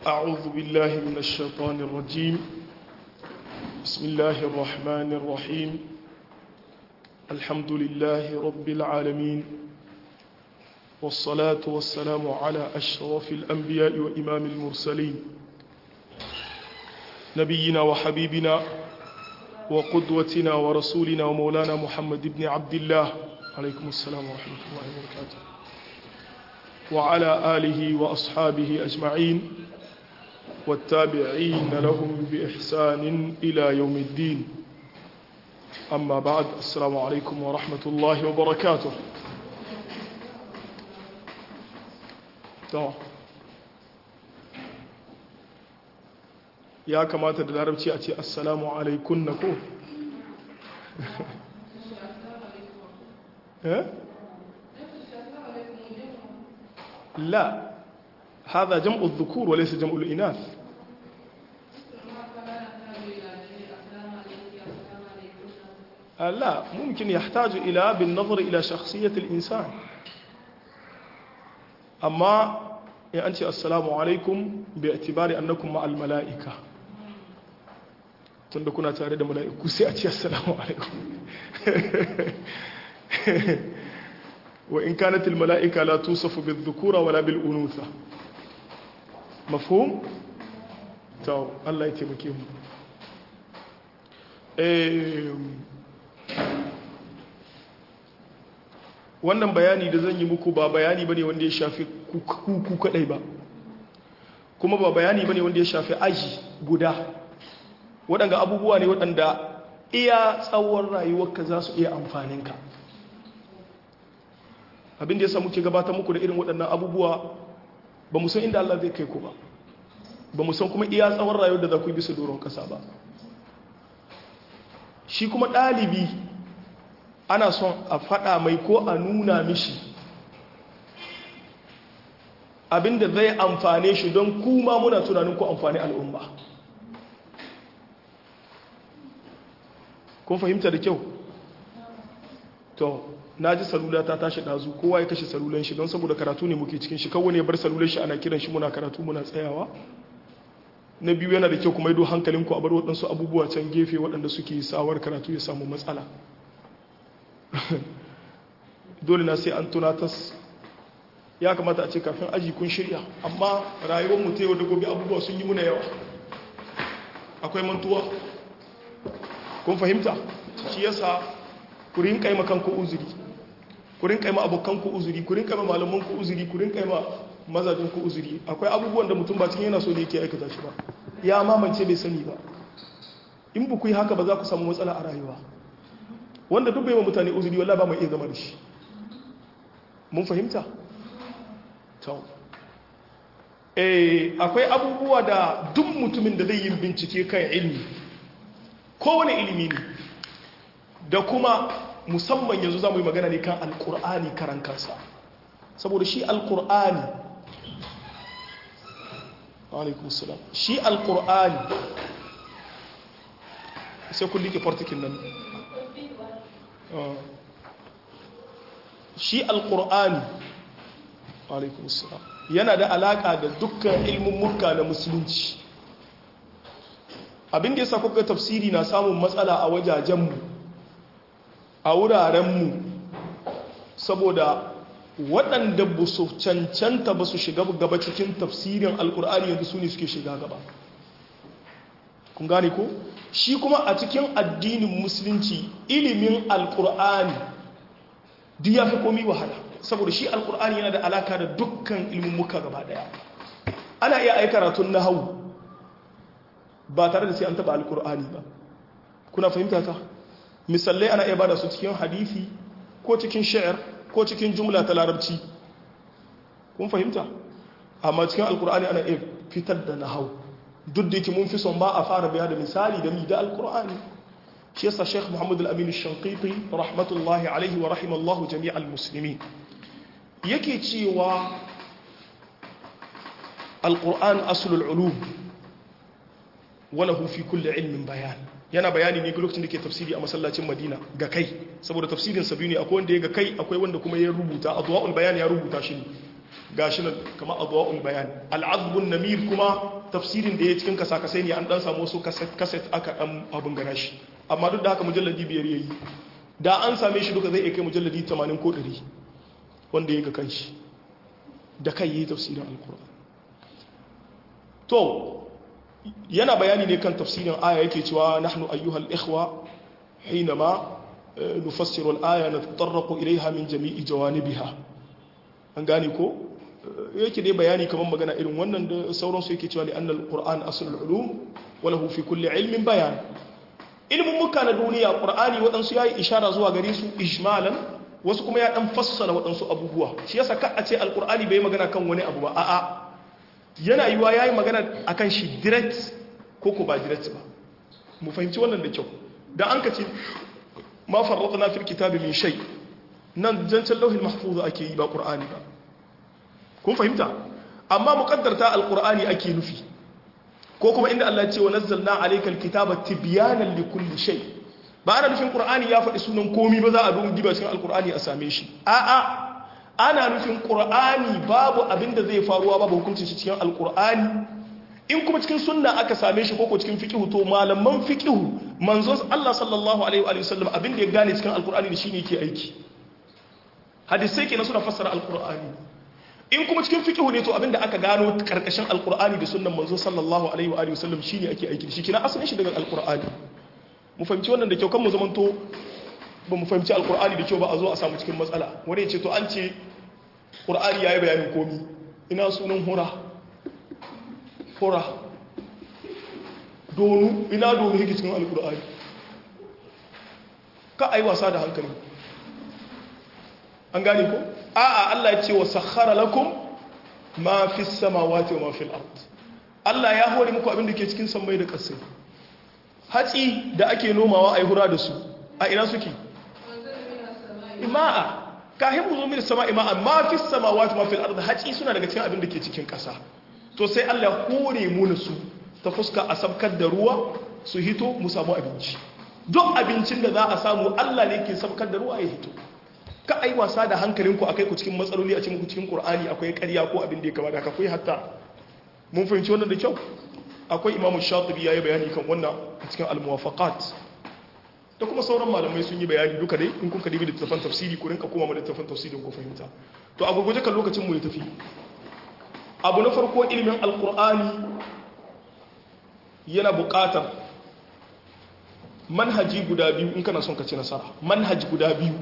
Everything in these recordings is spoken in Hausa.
أعوذ بالله من الشيطان الرجيم بسم الله الرحمن الرحيم الحمد لله رب العالمين والصلاة والسلام على أشرف الأنبياء وإمام المرسلين نبينا وحبيبنا وقدوتنا ورسولنا ومولانا محمد بن عبد الله عليكم السلام ورحمة الله وبركاته وعلى آله وأصحابه أجمعين والتابعين لهم بإحسان إلى يوم الدين أما بعد السلام عليكم ورحمة الله وبركاته ya kamata da larabci a ce assalamu alaikun na ko لا هذا جمع الذكور وليس جمع الإناث لا ممكن يحتاج إلى بالنظر إلى شخصية الإنسان أما أنت السلام عليكم باعتبار أنكم مع الملائكة tunda kuna tare da mala'iku sai a ce assalamu alaikum wa in kanat al mala'ika la tusafu bil dhukura wala bil unutha mafhum to Allah ya taimake mu eh wannan bayani da zan yi muku ba bayani bane wanda ya shafi ku kadai ba kuma ba bayani bane wanda ya shafi aji guda waɗanda abubuwa ne waɗanda iya tsawon rayuwarka za su iya amfaninka abin da ya samu ke gabatar muku da irin waɗannan abubuwa ba mu san inda Allah zai kai ku ba ba mu san kuma iya tsawon rayuwar da za ku yi bisa doron ƙasa ba shi kuma ɗalibi ana son a faɗa mai ko a nuna mishi abin da zai amfane shi don kuma muna tunanin ku amfani al'umma kun fahimta da kyau to na ji salula ta tashi ɗazu kowa ya kashe salulan shi don saboda karatu ne muke cikin shi kawai ne bar salulan shi ana kiran shi muna karatu muna tsayawa na biyu yana da kyau kuma ido hankalinku a bar waɗansu abubuwa can gefe waɗanda suke sawar karatu ya samu matsala dole na sai an tunatas ya kamata a ce kafin aji kun shirya amma rayuwar mu ta yau da gobe abubuwa sun yi muna yawa akwai mantuwa kun fahimta shi yasa ku rinka yi makanku uzuri ku rinka yi ma abokanku uzuri ku rinka yi ma malamanku uzuri ku rinka yi ma mazajinku uzuri akwai abubuwan da mutum ba cikin yana so ne yake aikata shi ba ya mamance bai sani ba in ba ku yi haka ba za ku samu matsala a rayuwa wanda duk bai ma mutane uzuri wallahi ba mai iya zama da shi mun fahimta to eh akwai abubuwa da duk mutumin da zai yi bincike kan ilmi kowane ilimi ne da kuma musamman yanzu za mu yi magana ne kan alkur'ani karan kansa saboda shi alkur'ani alaikumussalam shi alkur'ani sai kun liƙe fartikin nan shi alkur'ani alaikumussalam yana da alaƙa da dukkan ilmin murka na musulunci abin da ya sa kuka tafsiri na samun matsala a wajajenmu a wurarenmu saboda waɗanda ba su cancanta ba su shiga gaba cikin tafsirin alkur'ani yanzu su ne suke shiga gaba kun gane ko shi kuma a cikin addinin musulunci ilimin alkur'ani duk ya fi komi wahala saboda shi alkur'ani yana da alaka da dukkan ilimin muka gaba daya ana iya aika karatun na hau ba tare da sai an taba alkur'ani ba kuna fahimta ta misalai ana iya bada su cikin hadisi ko cikin sha'ir ko cikin jumla ta larabci kun fahimta amma cikin alkur'ani ana iya fitar da nahau duk da yake mun fi son ba a fara biya da misali da mi da alkur'ani shi yasa sheikh muhammad al-amin shankiti rahmatullahi alaihi wa rahimallahu jami'al musulmi yake cewa alkur'an aslul ulum walahu fi kulli ilmin bayan yana bayani ne lokacin da ke tafsiri a masallacin madina ga kai saboda tafsirin sabi ne akwai wanda ya ga kai akwai wanda kuma ya rubuta adwa'ul bayan ya rubuta shi ne gashi nan kamar adwa'ul bayan al'azbun namir kuma tafsirin da ya cikin kasa-kasai ne an dan samu wasu kaset aka dan abin gana shi amma duk da haka mujalladi biyar yayi da an same shi duka zai iya kai mujalladi 80 ko 100 wanda ya ga kanshi da kai yi tafsirin alkur'an to yana bayani ne kan tafsirin aya yake cewa nahnu ayyuhal ikhwa hinama nufassiru al-aya natatarraqu ilayha min jami'i jawanibiha an gane ko yake dai bayani kamar magana irin wannan da sauransu yake cewa li annal qur'an aslul ulum wa lahu fi kulli ilmin bayan ilmin muka na duniya qur'ani wadansu yayi ishara zuwa gare su ijmalan wasu kuma ya dan fassara wadansu abubuwa shi yasa ka a ce alqur'ani bai magana kan wani abu ba a'a yana yiwa yayi magana akan shi direct ko ko ba direct ba mu fahimci wannan da kyau da an kace ma farratna fil kitabi min shay nan zancen lauhin mahfuz ake yi ba qur'ani ba kun fahimta amma muqaddarta alqur'ani ake nufi ko kuma inda Allah ya ce wa nazzalna alaykal kitaba tibyanan likulli shay ba ana nufin qur'ani ya faɗi sunan komi ba za a duba diba cikin alqur'ani a same shi a'a ana nufin qur'ani babu abinda zai faruwa babu hukuncin shi cikin alqur'ani in kuma cikin sunna aka same shi ko cikin fiqhu to malaman fiqhu manzon Allah sallallahu alaihi wa sallam abinda ya gane cikin alqur'ani da shine yake aiki hadisai kenan suna fassara alqur'ani in kuma cikin fiqhu ne to abinda aka gano karkashin alqur'ani da sunnan manzo sallallahu alaihi wa alihi wasallam shine ake aiki shi kina asalin shi daga alqur'ani mu fahimci wannan da kyau kan mu zamanto ba mu fahimci alqur'ani da kyau ba a zo a samu cikin matsala wani ya ce to an ce qur'ani yayi bayanin komi ina sunan hura hura donu ina donu yake cikin alqur'ani ka ai wasa da hankali an gane ko a'a Allah ya ce wa sakhara lakum ma fi samawati wa ma fil ard Allah ya hore muku abin da ke cikin sammai da ƙasai hatsi da ake nomawa ai hura da su a ina suke ima'a kahin mu zo min sama ima'a ma fi samawati ma fil ard hatsi suna daga cikin abin da ke cikin ƙasa to sai Allah ya hore mu su ta fuska a sabkar da ruwa su hito mu samu abinci duk abincin da za a samu Allah ne ke sabkar da ruwa ya hito ka ai wasa da hankalinku akai ku cikin matsaloli a cikin ku cikin Qur'ani akwai ƙarya ko abin da ya kamata ka kai hatta mun fahimci wannan da kyau akwai Imam Shatibi yayi bayani kan wannan a cikin al-muwafaqat da kuma sauran malamai sun yi bayani duka dai in kun ka dibi littafin tafsiri ku rinka koma littafin tafsirin ku fahimta to a gurguje kan lokacin mu ya tafi abu na farko ilimin al-Qur'ani yana buƙatar manhaji guda biyu in kana son ka ci nasara manhaji guda biyu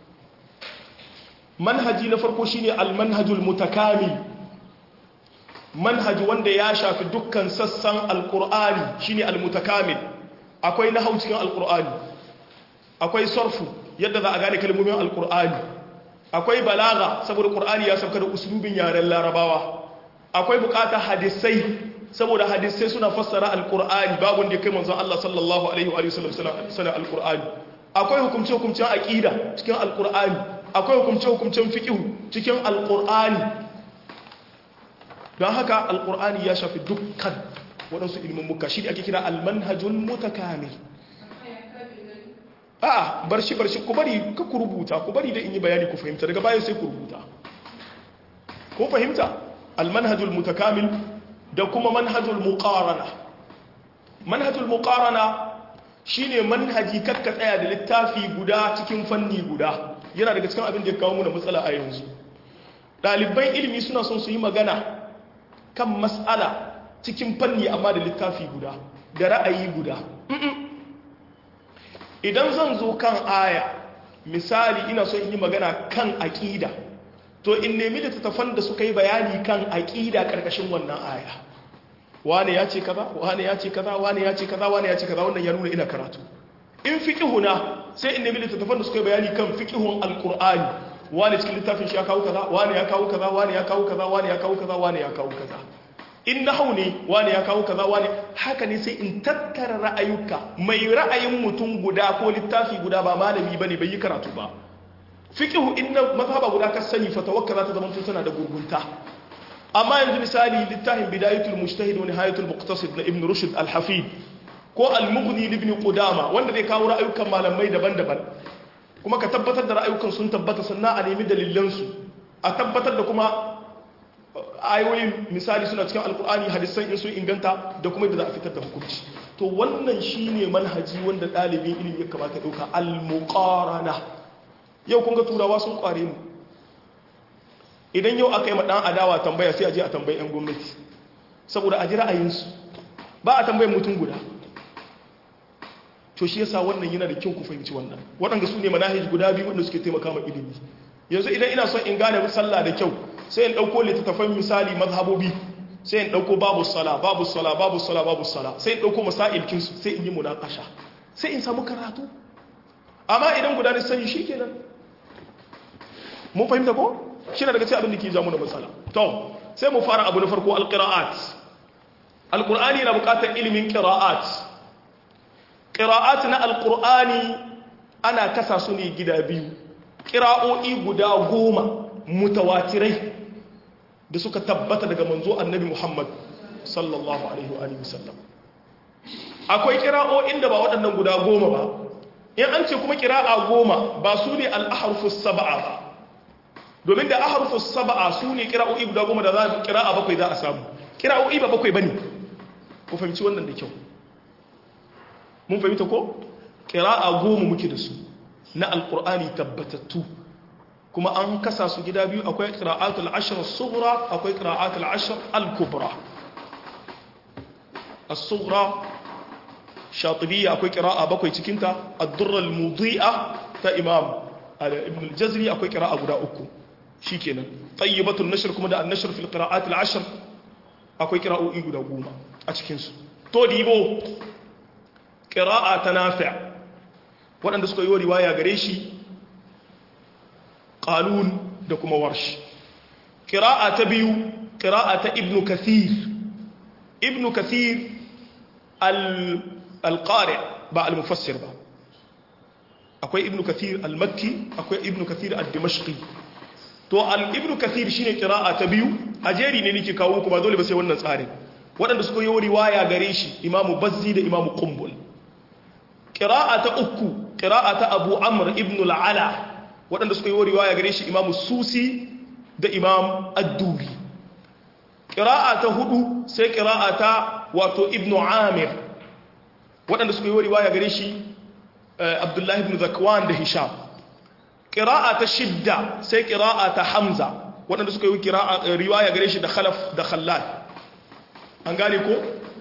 manhaji na farko shine almanhajul mutakamil manhaji wanda ya shafi dukkan sassan alqur'ani shine almutakamil akwai nahwu cikin alqur'ani akwai sarfu yadda za a gane kalmomin alqur'ani akwai balaga saboda qur'ani ya sauka da uslubin yaren larabawa akwai bukatar hadisai saboda hadisai suna fassara alqur'ani babu wanda kai manzon Allah sallallahu alaihi wa sallam sana alqur'ani akwai hukumce hukumcen aqida cikin alqur'ani akwai hukumce-hukumcen fiƙihu cikin alƙur'ani don haka alƙur'ani ya shafi dukkan waɗansu ilimin muka shi ake kira almanhajun mutakami a bar shi bar shi ku bari ka ku rubuta ku bari da in yi bayani ku fahimta daga bayan sai ku rubuta ko fahimta almanhajul mutakamil da kuma manhajul muqarana manhajul muqarana shine manhaji kakka tsaya da littafi guda cikin fanni guda yana daga cikin abin da ya kawo muna matsala a yanzu ɗaliban ilimi suna son su yi magana kan matsala cikin fanni amma da littafi guda da ra'ayi guda idan zan zo kan aya misali ina son yi magana kan aƙida to in nemi da tattafan da suka yi bayani kan aƙida ƙarƙashin wannan aya wane ya ce kaza wane ya ce kaza wane ya ce kaza wane ya ce kaza wannan ya nuna ina karatu in fiqhuna sai in nemi littattafan da suka yi bayani kan fiqhun alqur'ani wani cikin littafin shi ya kawo kaza wani ya kawo kaza wani ya kawo kaza wani ya kawo kaza wani ya kawo kaza in nahau ne wani ya kawo kaza wani haka ne sai in tattara ra'ayuka mai ra'ayin mutum guda ko littafi guda ba malami bane bai yi karatu ba fiqhu inna mazhaba guda ka sani fa tawakkala ta zaman tana da gurgunta amma yanzu misali littafin bidayatul mujtahid wa nihayatul muqtasid na ibn rushd al-hafid ko al-mughni ibn qudama wanda zai kawo ra'ayukan malamai daban-daban kuma ka tabbatar da ra'ayukan sun tabbata sannan a nemi dalilan su a tabbatar da kuma ayoyin misali suna cikin alkur'ani hadisan in sun inganta da kuma yadda za a fitar da hukunci to wannan shine manhaji wanda ɗalibin ilimi ya kamata ɗauka al-muqarana yau kun ga turawa sun kware mu idan yau aka yi ɗan adawa tambaya sai a je a tambayi 'yan gwamnati saboda a ji ra'ayinsu ba a tambayin mutum guda to shi yasa wannan yana da kyau ku fahimci wannan waɗanda su ne manahij guda biyu wanda suke taimaka ma ilimi yanzu idan ina son in gane sallah da kyau sai in ɗauko littattafan misali mazhabobi sai in ɗauko babu sala babu sala babu sala babu sala sai in ɗauko masailkinsu sai in yi munakasha sai in samu karatu amma idan guda ne sani shi kenan mun fahimta ko shi na daga cikin abin da ke jamu na matsala to sai mu fara abu na farko alƙira'at alƙur'ani na buƙatar ilimin ƙira'at ƙira'at na alƙur'ani ana kasa su ne gida biyu ƙira'o'i guda goma mutawatirai da suka tabbata daga manzo annabi muhammad sallallahu alaihi wa sallam akwai ƙira'o'in da ba waɗannan guda goma ba in an ce kuma ƙira'a goma ba su ne al'aharfus saba'a ba domin da aharfus saba'a su ne kira'o'i guda goma da za a kira'a bakwai za a samu kira'o'i ba bakwai ba ne ku fahimci wannan da kyau mun fahimta ko kira'a goma muke da su na alkur'ani tabbatattu kuma an kasa su gida biyu akwai kira'atul ashir sughra akwai kira'atul ashir al-kubra as-sughra shatibiyya akwai kira'a bakwai cikinta ad-durra al-mudhi'a ta imam ibn al-jazri akwai kira'a guda uku shikenan tayyibatul nashr kuma da an-nashr fil qira'at al-ashr akwai qira'o'i guda goma a cikin su to dibo qira'a ta nafi' waɗanda suka yi riwaya gare shi qalun da kuma warsh qira'a ta biyu qira'a ta ibnu kathir ibnu kathir al-qari' ba al-mufassir ba akwai ibnu kathir al-makki akwai ibnu kathir al-dimashqi to al-ibnu kathir shine qira'a ta biyu ajeri ne nake kawo ku ba dole ba sai wannan tsarin waɗanda suka yi riwaya gare shi imamu bazzi da imamu qumbul qira'a ta uku qira'a ta abu amr ibn al-ala waɗanda suka yi riwaya gare shi imamu susi da imam ad-duri qira'a ta hudu sai qira'a ta wato ibn amir waɗanda suka yi riwaya gare shi abdullahi ibn zakwan da hisham ƙira'a ta shidda sai ƙira'a ta hamza waɗanda suka yi riwaya gare shi da khalaf da khallal an gane ko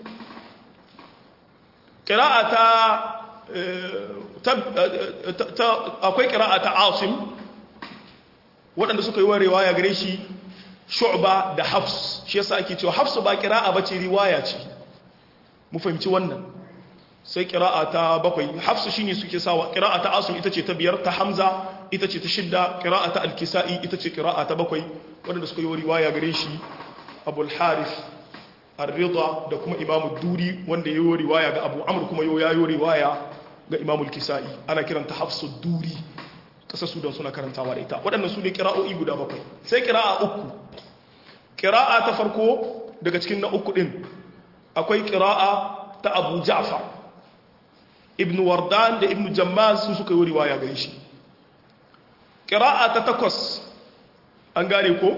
ƙira'a ta akwai ƙira'a ta asim waɗanda suka yi wa riwaya gare shi shu'ba da hafs shi yasa ake cewa hafsu ba ƙira'a ba ce riwaya ce mu fahimci wannan sai kira'a ta bakwai hafsu shine suke sawa kira'a ta asim ita ce ta biyar ta hamza ita ce ta shidda kira'a ta alkisa'i ita ce kira'a ta bakwai wadanda suka yi riwaya gare shi abul harith ar-ridha da kuma imamu duri wanda ya yi riwaya ga abu amr kuma ya yi riwaya ga imamu al-kisa'i ana kiranta hafsu duri kasar sudan suna karantawa da ita waɗannan su ne kira'o'i guda bakwai sai kira'a uku kira'a ta farko daga cikin na uku din akwai kira'a ta abu ja'far ibn wardan da ibn jammaz su suka yi riwaya gare shi qira'a ta takwas an gane ko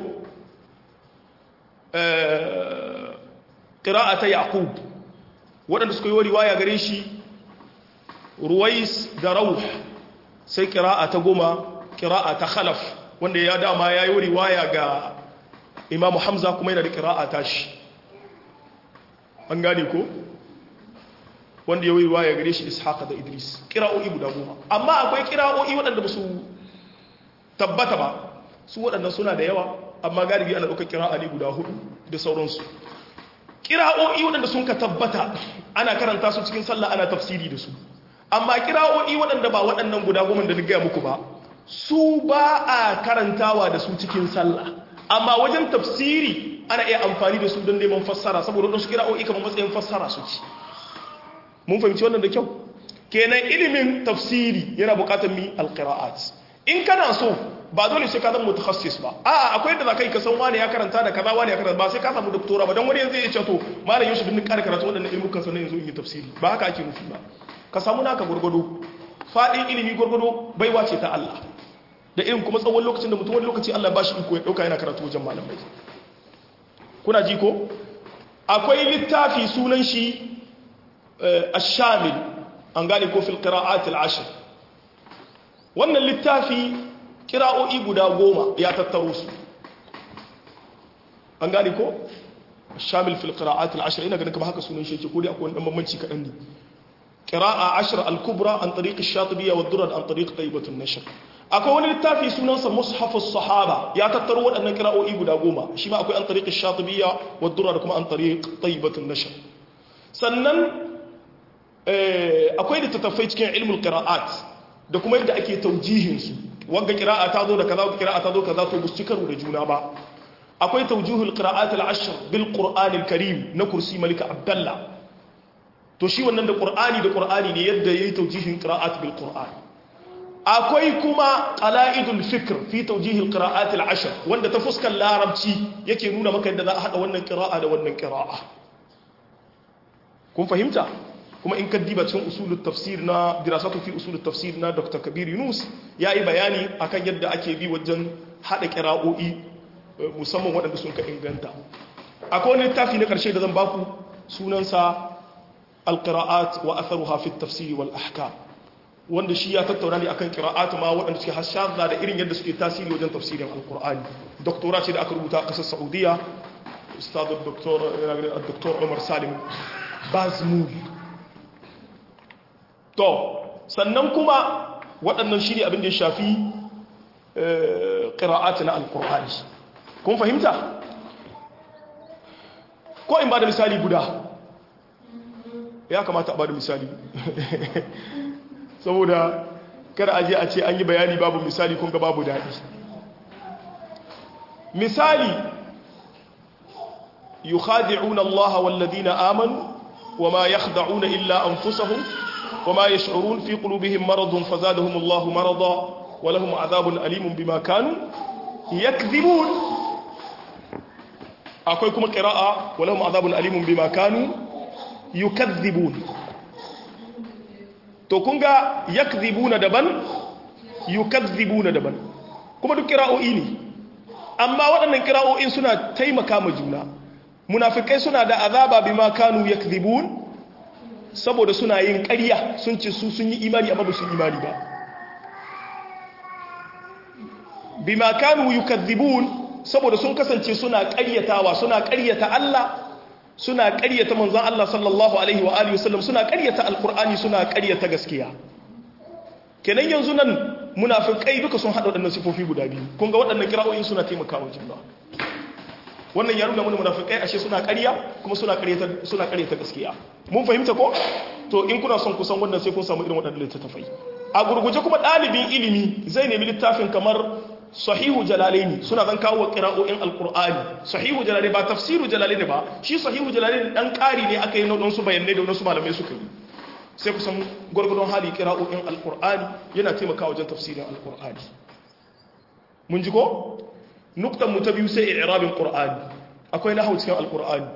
qira'a ta yaqub waɗanda suka yi riwaya gare shi ruwais da rauh sai qira'a ta goma qira'a ta khalaf wanda ya dama ya yi riwaya ga imamu hamza kuma yana da qira'a ta shi an gane ko wanda ya yi riwaya gare shi ishaq da idris kira'o'i guda goma amma akwai kira'o'i waɗanda ba su tabbata ba su waɗanda suna da yawa amma galibi ana ɗaukar kira'a ne guda hudu da sauransu kira'o'i waɗanda sun ka tabbata ana karanta su cikin sallah ana tafsiri da su amma kira'o'i waɗanda ba waɗannan guda goma da na gaya muku ba su ba a karantawa da su cikin sallah amma wajen tafsiri ana iya amfani da su don neman fassara saboda waɗansu kira'o'i kamar matsayin fassara su ci mun fahimci wannan da kyau kenan ilimin tafsiri yana bukatar mi alqira'at in kana so ba dole sai ka zama mutakhassis ba a'a akwai yadda zaka yi ka san wani ya karanta da kaza wani ya karanta ba sai ka samu doktora ba dan wani yanzu ya ce to malam Yusuf bin kare karatu wadannan ilmukan sanan yanzu in yi tafsiri ba haka ake nufi ba ka samu naka gurgudu fadin ilimi gurgudu baiwa ce ta Allah da irin kuma tsawon lokacin da mutum wani lokaci Allah ba shi iko ya dauka yana karatu wajen malamai kuna ji ko akwai littafi sunan shi ash-shamil an gane ko fil qira'at al-ashr wannan littafi kira'o'i guda goma ya tattaro su an gane ko shamil fil qira'at al-ashr ina ganin kamar haka sunan shi yake ko dai akwai wani bambanci kadan ne qira'a ashr al-kubra an tariq ash-shatibiyya wa durr an tariq tayyibat an-nashr akwai wani littafi sunansa mushaf as-sahaba ya tattaro waɗannan qira'o'i guda goma shi ma akwai an tariq ash-shatibiyya wa durr kuma an tariq tayyibat an-nashr sannan akwai littattafai cikin ilmul qira'at da kuma yadda ake taujihin su wanda qira'a ta zo da kaza wanda qira'a ta zo kaza to bu karo da juna ba akwai tawjuhul qira'at al-ashr bil qur'an al-karim na kursi malika abdullah to shi wannan da qur'ani da qur'ani ne yadda yayi tawjihin qira'at bil qur'an akwai kuma qala'idul fikr fi tawjihil qira'at al-ashr wanda ta fuskar larabci yake nuna maka yadda za a hada wannan qira'a da wannan qira'a kun fahimta kuma in ka diba cikin usulul tafsir na dirasatu fi usulul tafsir na Dr. Kabir Yunus yayi bayani akan yadda ake bi wajen hada qira'o'i musamman waɗanda sun ka inganta akwai wani littafi na ƙarshe da zan baku sunansa alƙira'at wa atharuha fi tafsiri wal ahkam wanda shi ya tattauna ne akan ƙira'at ma waɗanda suke hashaza da irin yadda suke tasiri wajen tafsirin alƙur'ani doktora ce da aka rubuta a ƙasar saudiya ustad doktor doktor umar salim bazmul to sannan kuma waɗannan shi ne abin da ya shafi ƙira'at na alƙur'ani kun fahimta ko in ba da misali guda ya kamata a ba da misali saboda kada aje a ce an yi bayani babu misali kun ga babu daɗi misali yukhadi'una Allah walladhina amanu wama yakhda'una illa anfusahum wama yash'urun fi qulubihim maradun fazadahum Allah marada wa lahum 'adhabun alimun bima kanu yakdhibun akwai kuma ƙira'a walahum azabun alimun bima kanu yukadhibun to kun ga yakdhibuna daban yukadhibuna daban kuma duk ƙira'o'i ne amma waɗannan ƙira'o'in suna taimaka ma juna munafikai suna da azaba bima kanu yakdhibun saboda suna yin ƙarya sun ce su sun yi imani amma ba su imani ba bima kanu yukadhibun saboda sun kasance suna ƙaryatawa suna ƙaryata Allah suna ƙaryata manzon Allah sallallahu alaihi wa alihi wasallam suna ƙaryata alqur'ani suna ƙaryata gaskiya kenan yanzu nan munafikai duka sun hada waɗannan sifofi guda biyu kun ga waɗannan kira'o'in suna taimakawa juna wannan ya nuna mana munafikai ashe suna ƙarya kuma suna ƙaryata suna ƙaryata gaskiya mun fahimta ko to in kuna son kusan wannan sai kun samu irin waɗannan littattafai a gurguje kuma ɗalibin ilimi zai nemi littafin kamar sahihu jalalaini suna zan kawo qira'o'in alqur'ani sahihu jalalaini ba tafsiru jalalaini ba shi sahihu jalalaini dan ƙari ne aka yi na su bayanai da wasu malamai suka yi sai kusan gurgurdon hali qira'o'in alqur'ani yana taimakawa wajen tafsirin alqur'ani mun ji ko nuktan mu ta biyu sai i'rabin qur'ani akwai nahwu cikin alqur'ani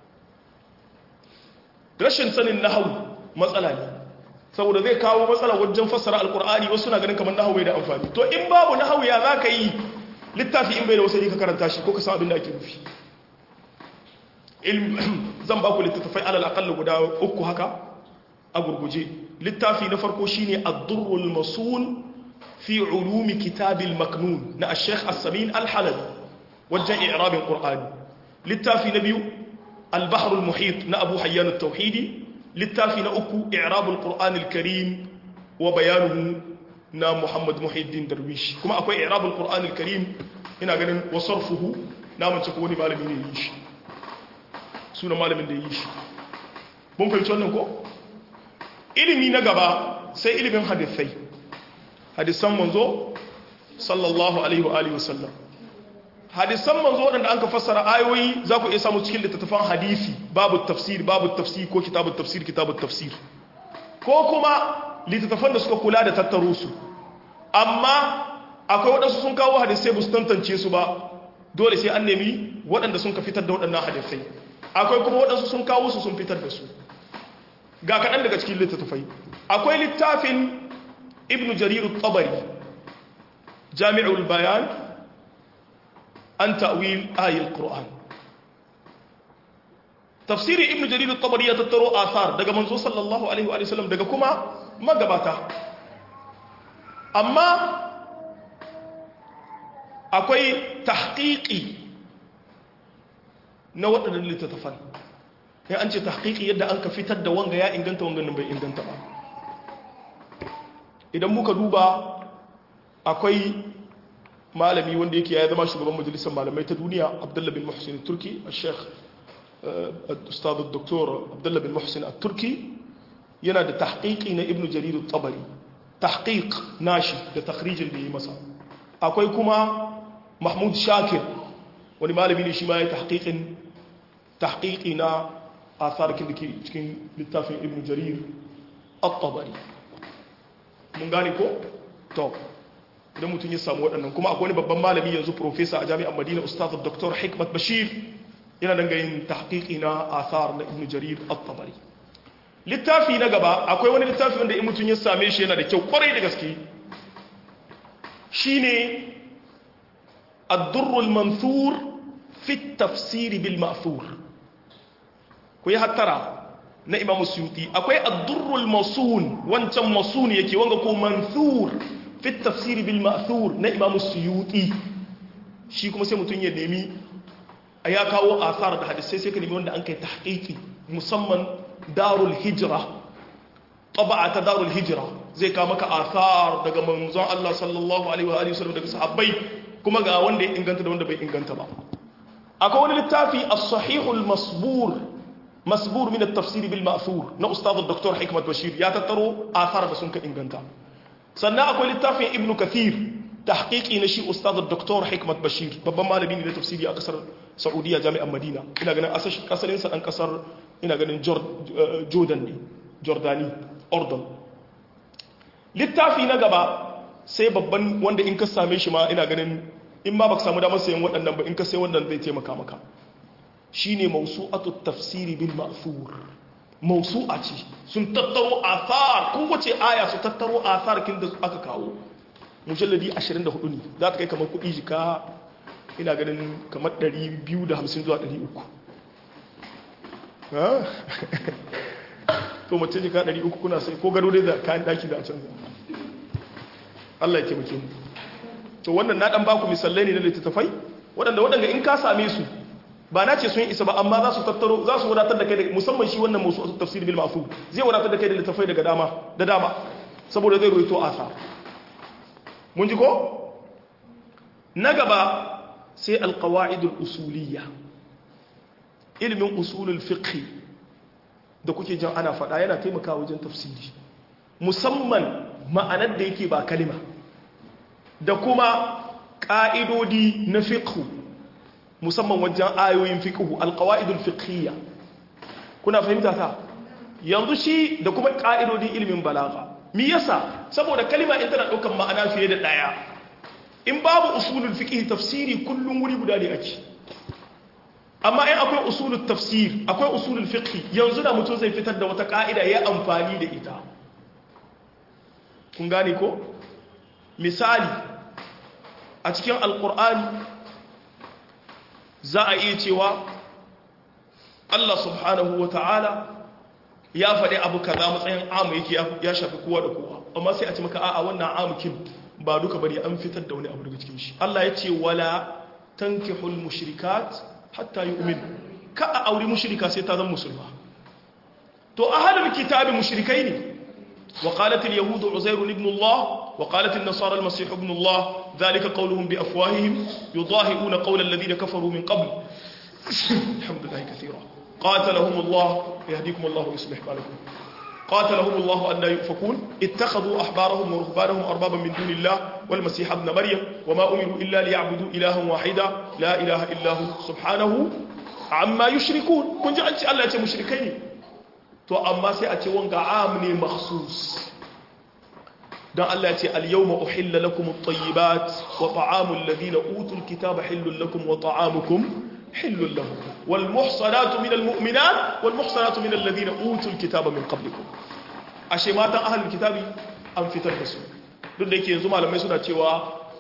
rashin sanin nahwu matsala ne saboda zai kawo matsala wajen fassara alkur'ani wasu na ganin kamar nahawu bai da amfani to in babu nahawu ya za ka yi littafi in bai da wasali ka karanta shi ko ka san abin da ake nufi zan ba ku littattafai alal akalla guda uku haka a gurguje littafi na farko shine ad-durrul masun fi ulumi kitabil maknun na ash-shaykh as-samin al-halabi wajen i'rabin qur'ani littafi na biyu al-bahr al-muhit na abu hayyan at-tauhidi littafi na uku i'rabul qur'anil karim wa bayanuhu na muhammad muhiddin darwish kuma akwai i'rabul qur'anil karim ina ganin wasarfuhu na mace ko wani malami ne yi shi sunan malamin da yi shi mun fahimci wannan ko ilimi na gaba sai ilimin hadisai hadisan manzo sallallahu alaihi wa alihi wasallam hadisan manzo waɗanda an ka fassara ayoyi za ku iya samu cikin littattafan hadisi babu tafsir babu tafsir ko kitabun tafsir kitabun tafsir ko kuma littattafan da suka kula da tattaro su amma akwai waɗansu sun kawo hadisai ba su tantance su ba dole sai an nemi waɗanda sun ka fitar da waɗannan hadisai akwai kuma waɗansu sun kawo su sun fitar da su ga kaɗan daga cikin littattafai akwai littafin ibn jarir tabari jami'ul bayan an ta'wil ayil qur'an tafsiri ibnu jarir at-tabari ya tattaro athar daga manzo sallallahu alaihi wa sallam daga kuma magabata amma akwai tahqiqi na waɗannan littattafan ya an ce tahqiqi yadda an ka fitar da wanga ya inganta wanga nan bai inganta ba idan muka duba akwai malami wanda yake ya zama shugaban majalisar malamai ta duniya abdullah bin muhsin turki a sheikh ustad doktor abdullah bin muhsin a turki yana da tahqiqi na ibnu jarir tabari tahqiq nashi da takhrijin da yi masa akwai kuma mahmud shakir wani malami ne shi ma ya tahqiqin tahqiqi na asarkin da ke cikin littafin ibnu jarir at-tabari mun gane ko to idan mutum ya samu waɗannan kuma akwai wani babban malami yanzu profesa a jami'ar madina ustaz dr hikmat bashir yana danga yin tahqiqi na athar na ibnu jarir at-tabari littafi na gaba akwai wani littafi wanda in mutum ya same shi yana da kyau kwarai da gaske shine ad-durr al-manthur fi at-tafsir bil ma'thur ku yi hattara na imam suyuti akwai ad-durr al-masun wancan masun yake wanga ko manthur fi tafsiri bil ma'thur na imam suyuti shi kuma sai mutum ya nemi a ya kawo asar da hadisai sai ka nemi wanda an kai tahqiqi musamman darul hijra taba'a ta darul hijra zai kawo maka asar daga manzon Allah sallallahu alaihi wa alihi wasallam daga sahabbai kuma ga wanda ya inganta da wanda bai inganta ba akwai wani littafi as-sahihul masbur masbur min at-tafsir bil ma'thur na ustad dr hikmat bashir ya tattaro asar da sun ka inganta sannan akwai littafin ibnu kathir tahqiqi na shi ustaz dr hikmat bashir babban malami ne na tafsiri a kasar saudiya jami'an madina ina ganin asalin sa dan kasar ina ganin jordan ne jordani ordon littafi na gaba sai babban wanda in ka same shi ma ina ganin in ma baka samu damar sayan waɗannan ba in ka sai wannan zai taimaka maka shine mawsu'atu tafsiri bil ma'thur mausu'a ce sun tattaro athar kowace aya su tattaro athar kin da aka kawo mujalladi 24 ne za ta kai kamar kudi jika ina ganin kamar 250 zuwa 300 to mace jika 300 kuna sai ko gado dai da kayan daki da a canza Allah ya taimake mu to wannan na dan baku misalai ne na littattafai waɗanda waɗanda in ka same su ba na ce sun isa ba amma za su tattaro za su wadatar da kai da musamman shi wannan musu tafsir bil ma'fu zai wadatar da kai da littafai daga dama da dama saboda zai ruwaito asa mun ji ko na gaba sai alqawaid usuliyya ilmin usulul fiqh da kuke jin ana faɗa yana taimakawa wajen tafsiri musamman ma'anar da yake ba kalima da kuma ƙa'idodi na fiqh musamman wajen ayoyin fiqhu alqawaidul fiqhiyya kuna fahimta ta yanzu shi da kuma ka'idodin ilimin balaga me yasa saboda kalima in tana daukan ma'ana fiye da daya in babu usulul fiqh tafsiri kullun wuri guda ne ake amma in akwai usulul tafsir akwai usulul fiqh yanzu da mutum zai fitar da wata ka'ida ya amfani da ita kun gane ko misali a cikin alqur'ani za a iya cewa Allah subhanahu wa ta'ala ya faɗi abu kaza matsayin amu yake ya shafi kowa da kowa amma sai a ce maka a'a wannan amukin ba duka bari an fitar da wani abu daga cikin shi Allah ya ce wala tankihul mushrikat hatta yu'min ka a auri mushrika sai ta zama musulma to ahlul kitabi mushrikai ne wa qalat al yahud uzair ibn Allah wa qalat an nasara al masih ibn Allah dhalika qawluhum bi afwahihim yudahi'una qawla alladhina kafaru min qabl alhamdulillah kathira qatalahum Allah yahdikum Allah wa yuslih balakum قاتلهم الله أن لا يؤفكون اتخذوا أحبارهم ورهبانهم أربابا من دون الله والمسيح ابن مريم وما أمروا إلا ليعبدوا إلها واحدا لا إله إلا هو سبحانه عما يشركون كن جعلت الله يتي مشركين تو أما سيأتي وانقع عامني مخصوص دان الله يتي اليوم أحل لكم الطيبات وطعام الذين أوتوا الكتاب حل لكم وطعامكم حل لهم والمحصنات من المؤمنات والمحصنات من الذين أوتوا الكتاب من قبلكم ashe matan ahalin kitabi an fitar da su duk da yake yanzu malamai suna cewa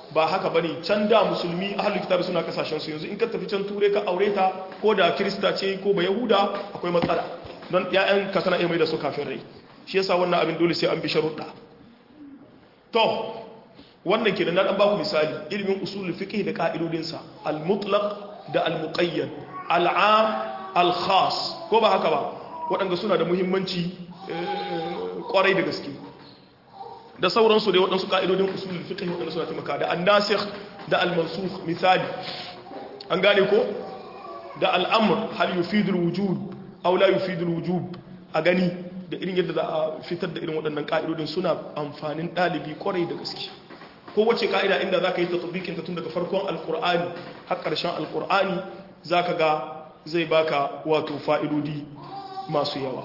ba haka bane can da musulmi ahlul kitabi suna kasashen su yanzu in ka tafi can ture ka aure ta ko da kirista ce ko ba yahuda akwai matsala don ƴaƴan ka kana iya mai da su kafin rai shi yasa wannan abin dole sai an bi sharuɗa to wannan kenan na dan baku misali ilimin usulul fiqh da ka'idodinsa al-mutlaq da al-muqayyad al-am al-khas ko ba haka ba waɗanda suna da muhimmanci kwarai da gaske da sauransu dai waɗansu ka'idodin usulul fiqh waɗanda suna taimaka da an-nasikh da al-mansukh misali an gane ko da al-amr hal yufidul wujub aw la yufidul wujub a gani da irin yadda za a fitar da irin waɗannan ka'idodin suna amfanin ɗalibi kwarai da gaske kowace ka'ida inda za ka yi tatbikin ta tun daga farkon alkur'ani har ƙarshen alkur'ani za ka ga zai baka wato fa'idodi masu yawa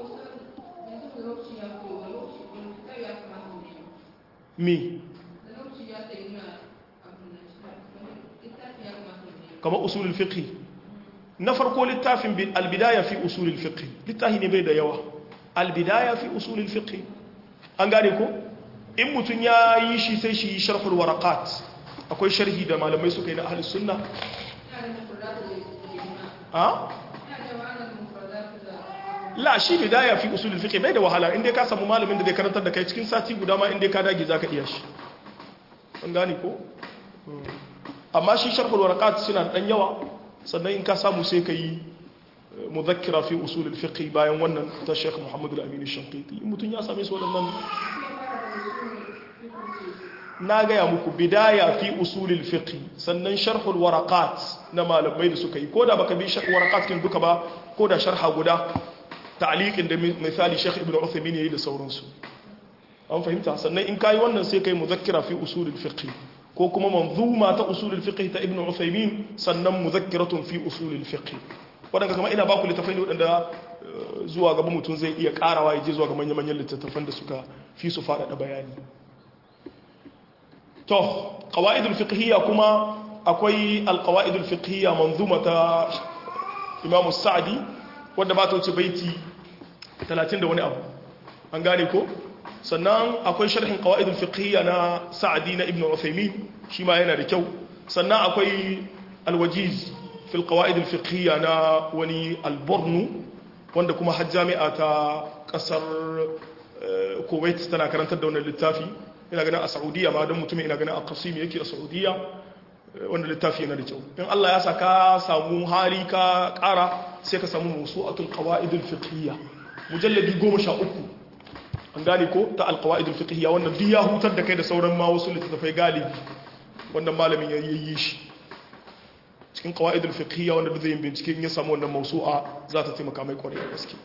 me kama usulul fiqh na farko littafin albidaya fi usulul fiqh littafi ne bai da yawa albidaya fi usulul fiqh an gane ko in mutum ya yi shi sai shi sharhul warakat akwai sharhi da malamai suka yi na ahlus sunna a la shi bidaya fi usulul fiqh bai da wahala inda ka samu malamin da zai karantar da kai cikin sati guda ma inda ka dage zaka iya shi an gane ko amma shi sharhul warakat suna dan yawa sannan in ka samu sai ka yi muzakkira fi usulul fiqh bayan wannan ta Sheikh Muhammad al-Amin al-Shanqiti mutum ya same su waɗannan na gaya muku bidaya fi usulil fiqh sannan sharhul waraqat na malamai da suka yi ko da baka bi sharh waraqat kin duka ba ko da sharha guda ta'liqin da misali Sheikh Ibn Uthaymeen yayi da sauransu an fahimta sannan in kai wannan sai kai muzakkira fi usulil fiqh ko kuma manzuma ta usulil fiqh ta Ibn Uthaymeen sannan muzakkiratun fi usulil fiqh wadanda kuma ina baku littafai ne wadanda zuwa gaba mutum zai iya karawa ya je zuwa ga manya-manyan littattafan da suka fi su faɗaɗa bayani to qawaidul fiqhiyya kuma akwai alqawaidul fiqhiyya manzuma ta Imam Sa'di wanda ba ta wuce baiti 30 da wani abu an gane ko sannan akwai sharhin qawaidul fiqhiyya na Sa'di na Ibn Uthaymeen shi ma yana da kyau sannan akwai alwajiz fil qawaidul fiqhiyya na wani albornu wanda kuma har jami'a ta kasar Kuwait tana karantar da wannan littafi ina ganin a saudiya ma don mutumin ina ganin a kasimi yake a saudiya wanda littafi yana da kyau in Allah ya saka samu hali ka kara sai ka samu musu atul qawaidul fiqhiyya mujalladi 13 an gane ko ta al qawaidul fiqhiyya wannan duk ya hutar da kai da sauran ma wasu littafai galibi wannan malamin ya yi shi cikin qawaidul fiqhiyya wanda duk zai bincike in ya samu wannan mawsu'a za ta taimaka mai kwarai da gaske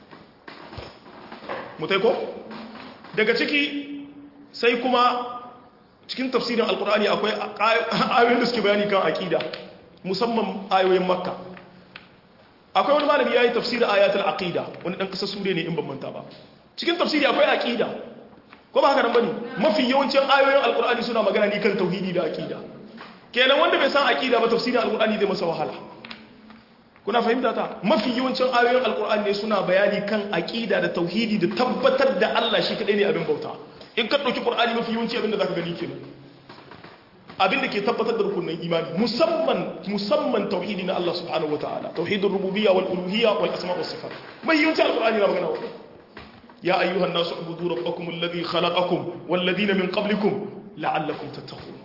mutai ko daga ciki sai kuma cikin tafsirin alkur'ani akwai ayoyin da suke bayani kan aqida musamman ayoyin makka akwai wani malami yayi tafsirin ayatul aqida wani dan kasar sure ne in ban manta ba cikin tafsiri akwai aqida ko ba haka nan bane mafi yawancin ayoyin alkur'ani suna magana ne kan tauhidi da aqida kenan wanda bai san aqida ba tafsirin alkur'ani zai masa wahala kuna fahimta ta mafi yawancin ayoyin alkur'ani ne suna bayani kan aqida da tauhidi da tabbatar da Allah shi kadai ne abin bauta in ka ɗauki ƙur'ani mafi yawanci abinda za ka gani kenan abinda ke tabbatar da rukunin imani musamman musamman tauhidi na Allah subhanahu wataala tauhidin rububiyya wal uluhiyya wal asma was sifat mai yawanci alqur'ani na magana wannan ya ayyuhan nasu ubudu rabbakum alladhi khalaqakum wal ladina min qablikum la'allakum tattaqun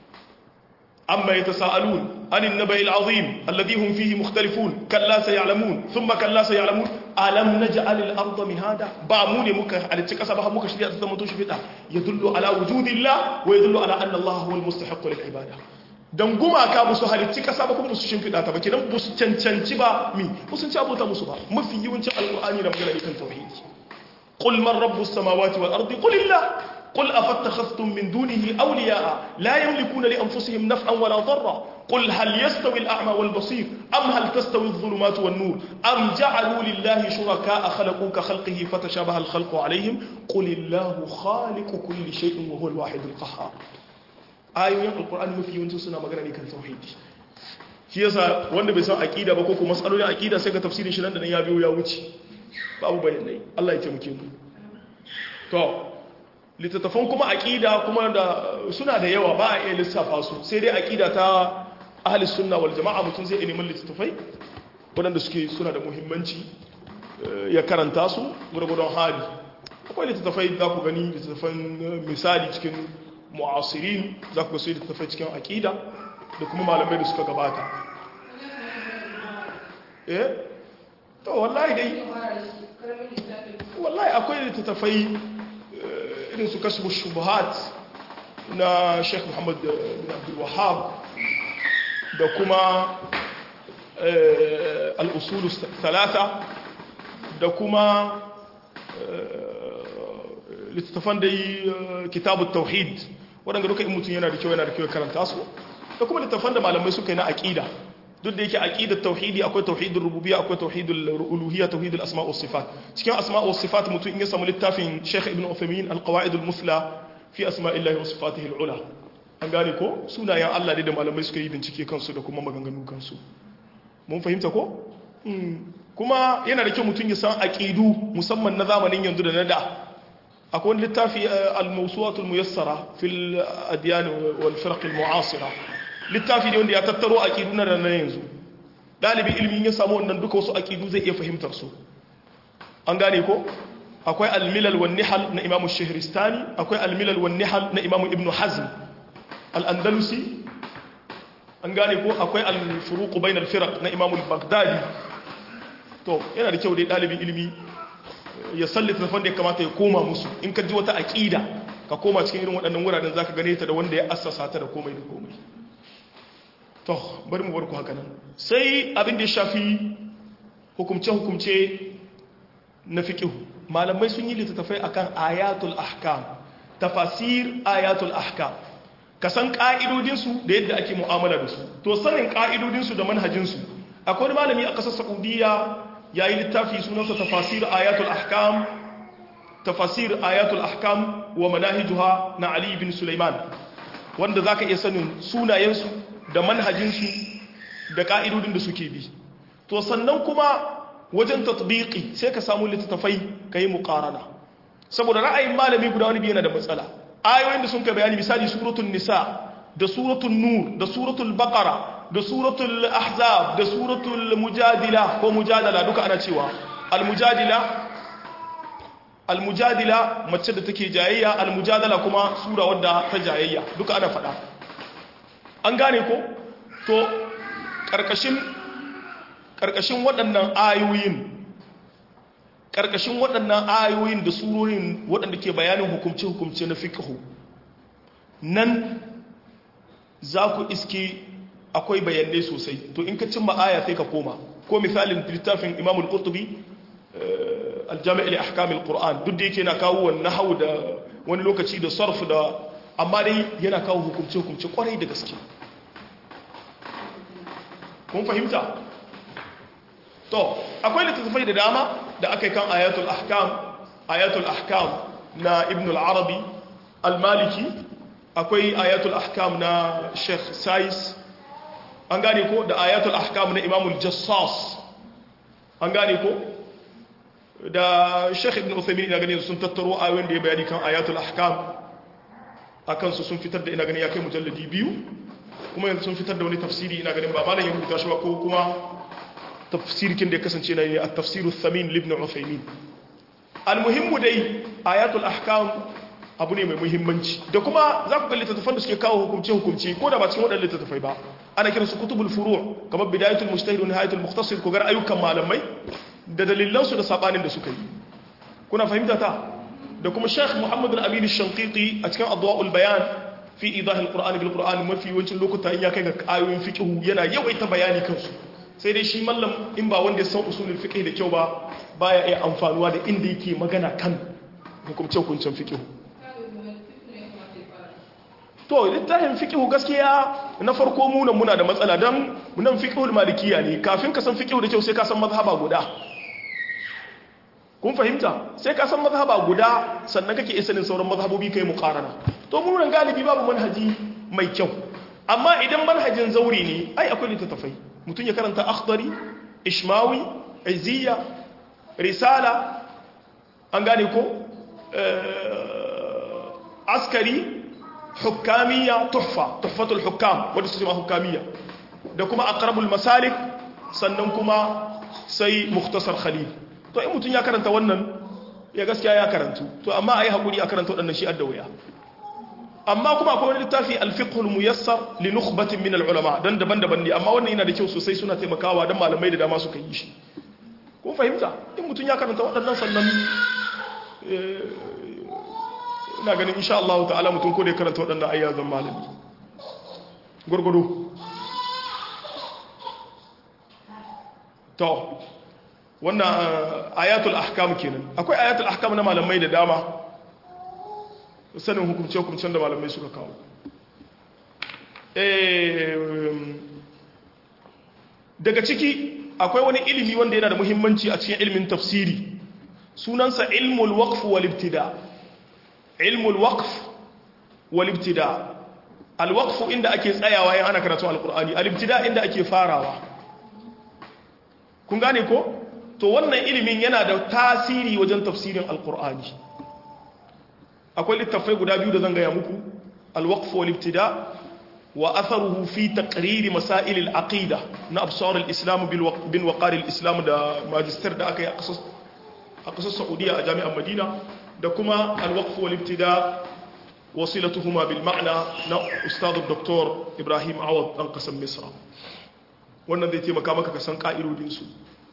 amma yatasaalun anin naba'il azim alladhi hum fihi mukhtalifun kalla sayalamun thumma kalla sayalamun alam naj'al al-ardha mihada ba mu ne muka halicci kasa ba muka shirya ta zama to shifida yadullu ala wujudillah wa yadullu ala anna Allah huwa al-mustahiq lil ibada dan gumaka ba su halicci kasa ba kuma su shimfida ta ba kidan ba su cancanci ba mi ba sun ci abota musu ba mafi yawancin alqur'ani da magana kan tauhidi qul man rabbus samawati wal ardi qul illah قل أفتخذتم من دونه أولياء لا يملكون لأنفسهم نفعا ولا ضرا قل هل يستوي الأعمى والبصير أم هل تستوي الظلمات والنور أم جعلوا لله شركاء خلقوا كخلقه فتشابه الخلق عليهم قل الله خالق كل شيء وهو الواحد القهار ayoyin alkur'ani mafi yawancin suna magana ne kan tauhidi shi yasa wanda bai san aqida ba ko kuma matsalolin aqida sai ga tafsirin shi nan da nan ya biyo ya wuce babu bayanai Allah ya taimake mu to littattafan kuma aqida kuma da suna da yawa ba a iya lissafa su sai dai aqida ta ahli sunna wal jama'a mutum zai neman littattafai waɗanda suke suna da muhimmanci ya karanta su gurgurdon hali akwai littattafai za ku gani littattafan misali cikin mu'asirin za ku ga su littattafai cikin aqida da kuma malamai da suka gabata eh to wallahi dai wallahi akwai littattafai irin su kasbu shubuhat na Sheikh Muhammad bin Abdul Wahhab da kuma al-usul thalatha da kuma littattafan da yi kitabu tauhid waɗanda duka in mutum yana da kyau yana da kyau karanta su da kuma littattafan da malamai suka yi na aƙida duk da yake aqidar tauhidi akwai tauhidul rububiyya akwai tauhidul uluhiyya tauhidul asma' was sifat cikin asma' was sifat mutum in ya samu littafin Sheikh Ibn Uthaymeen al-Qawaid al-Musla fi asma'illahi wa sifatihi al-ula an gane ko sunayen Allah da malamai suka yi bincike kansu da kuma maganganu kansu mun fahimta ko kuma yana da kyau mutum ya san aqidu musamman na zamanin yanzu da na da akwai wani littafi al-mawsu'atul muyassara fil adyan wal firq al-mu'asira littafi ne wanda ya tattaro aqidu na ranar yanzu dalibin ilimi ya samu wannan duka wasu aqidu zai iya fahimtar su an gane ko akwai al-milal wan nihal na imamu shahristani akwai al-milal wan nihal na imamu ibn hazm al-andalusi an gane ko akwai al-furuq bain al-firaq na imamu al-baghdadi to yana da kyau dai dalibin ilimi ya sallita tafan da ya kamata ya koma musu in ka ji wata aqida ka koma cikin irin waɗannan wuraren zaka gane ta da wanda ya assasa ta da komai da komai to bari mu barku haka nan sai abin da ya shafi hukumce-hukumce na fiqh malamai sun yi littattafai akan ayatul ahkam tafasir ayatul ahkam ka san ka'idodinsu da yadda ake mu'amala da su to sanin ka'idodinsu da manhajinsu akwai wani malami a ƙasar saudiya ya yi littafi sunansa tafasir ayatul ahkam tafasir ayatul ahkam wa manahijuha na ali bin sulaiman wanda za ka iya sanin sunayensu da manhajinsu da ka'idodin da suke bi to sannan kuma wajen tatbiki sai ka samu littattafai ka yi muƙarana saboda ra'ayin malami guda wani biyu yana da matsala ayoyin da sun ka bayani misali suratul nisa da suratul nur da suratul baqara da suratul ahzab da suratul mujadila ko mujadala duka ana cewa al-mujadila al-mujadila mace da take jayayya al-mujadala kuma sura wadda ta jayayya duka ana faɗa an gane ko to karkashin karkashin waɗannan ayoyin karkashin waɗannan ayoyin da surorin waɗanda ke bayanin hukumce-hukumce na fiqhu nan za ku iske akwai bayanai sosai to in ka cimma aya sai ka koma ko misalin littafin Imam al-Qurtubi al-Jami' li ahkam al-Qur'an duk da yake na kawo wannan nahwu da wani lokaci da sarf da amma dai yana kawo hukumce hukumce kwarai da gaske kun fahimta to akwai littattafai da dama da aka yi kan ayatul ahkam ayatul ahkam na Ibn al-Arabi al-Maliki akwai ayatul ahkam na Sheikh Sais an gane ko da ayatul ahkam na imamul jassas an gane ko da sheikh ibn uthaymin ina gani sun tattaro ayoyin da ya bayani kan ayatul ahkam akan su sun fitar da ina gani ya kai mujalladi biyu kuma yanzu sun fitar da wani tafsiri ina ganin ba malam ya rubuta shi ba ko kuma tafsirkin da ya kasance na ne a tafsiru thamin libn uthaymin almuhimmu dai ayatul ahkam abu ne mai muhimmanci da kuma za ku ga littattafan da suke kawo hukumce-hukumce ko da ba cikin waɗanda littattafai ba ana kiran su kutubul furu' kamar bidayatul mujtahid wa nihayatul mukhtasir ko gar ayyukan malamai da dalilan su da sabanin da suka yi kuna fahimta ta da kuma Sheikh Muhammad al-Amin al-Shanqiti a cikin Adwa'ul Bayan fi idah al-Qur'an bil Qur'an mafi yawancin lokuta in ya kai ga ayoyin fiqh yana yawaita bayani kansu sai dai shi mallam in ba wanda ya san usulul fiqh da kyau ba baya iya amfanuwa da inda yake magana kan hukumce-hukuncen fiqh to littafin fiqhu gaskiya na farko munan muna da matsala dan munan fiqhul malikiya ne kafin ka san fiqhu da kyau sai ka san mazhaba guda kun fahimta sai ka san mazhaba guda sannan kake isanin sauran mazhabobi kai muqarana to munan galibi babu manhaji mai kyau amma idan manhajin zauri ne ai akwai littattafai mutum ya karanta akhdari ishmawi izziya risala an gane ko askari hukamiya tuhfa tuhfatul hukam wadda su ce ma hukamiya da kuma aqrabul masalik sannan kuma sai mukhtasar khalil to in mutum ya karanta wannan ya gaskiya ya karantu to amma ayi hakuri a karanta waɗannan shi adda wuya amma kuma akwai wani littafi al-fiqhul muyassar li nukhbatin min al-ulama dan daban-daban ne amma wannan yana da kyau sosai suna taimakawa dan malamai da dama suka yi shi kun fahimta in mutum ya karanta waɗannan sannan ina ganin insha Allah ta'ala mutum ko da ya karanta waɗannan ayyazan malami gurgudu to wannan ayatul ahkam kenan akwai ayatul ahkam na malamai da dama sanin hukumce-hukumcen da malamai suka kawo daga ciki akwai wani ilimi wanda yana da muhimmanci a cikin ilimin tafsiri sunansa ilmul waqf wal ibtida ilmul waqf wal ibtida al waqf inda ake tsayawa in ana karatu alqur'ani al ibtida inda ake farawa kun gane ko to wannan ilimin yana da tasiri wajen tafsirin alqur'ani akwai littafai guda biyu da zan gaya muku alwaqf wal ibtida wa atharuhu fi taqrir masail al aqida na absar al islam bin waqar al islam da magister da aka yi a kasar saudiya a jami'ar madina da kuma alwaqf wal ibtida wasilatuhuma bil ma'na na ustad dr ibrahim awad dan kasar misra wannan zai taimaka maka ka san ka'idodin su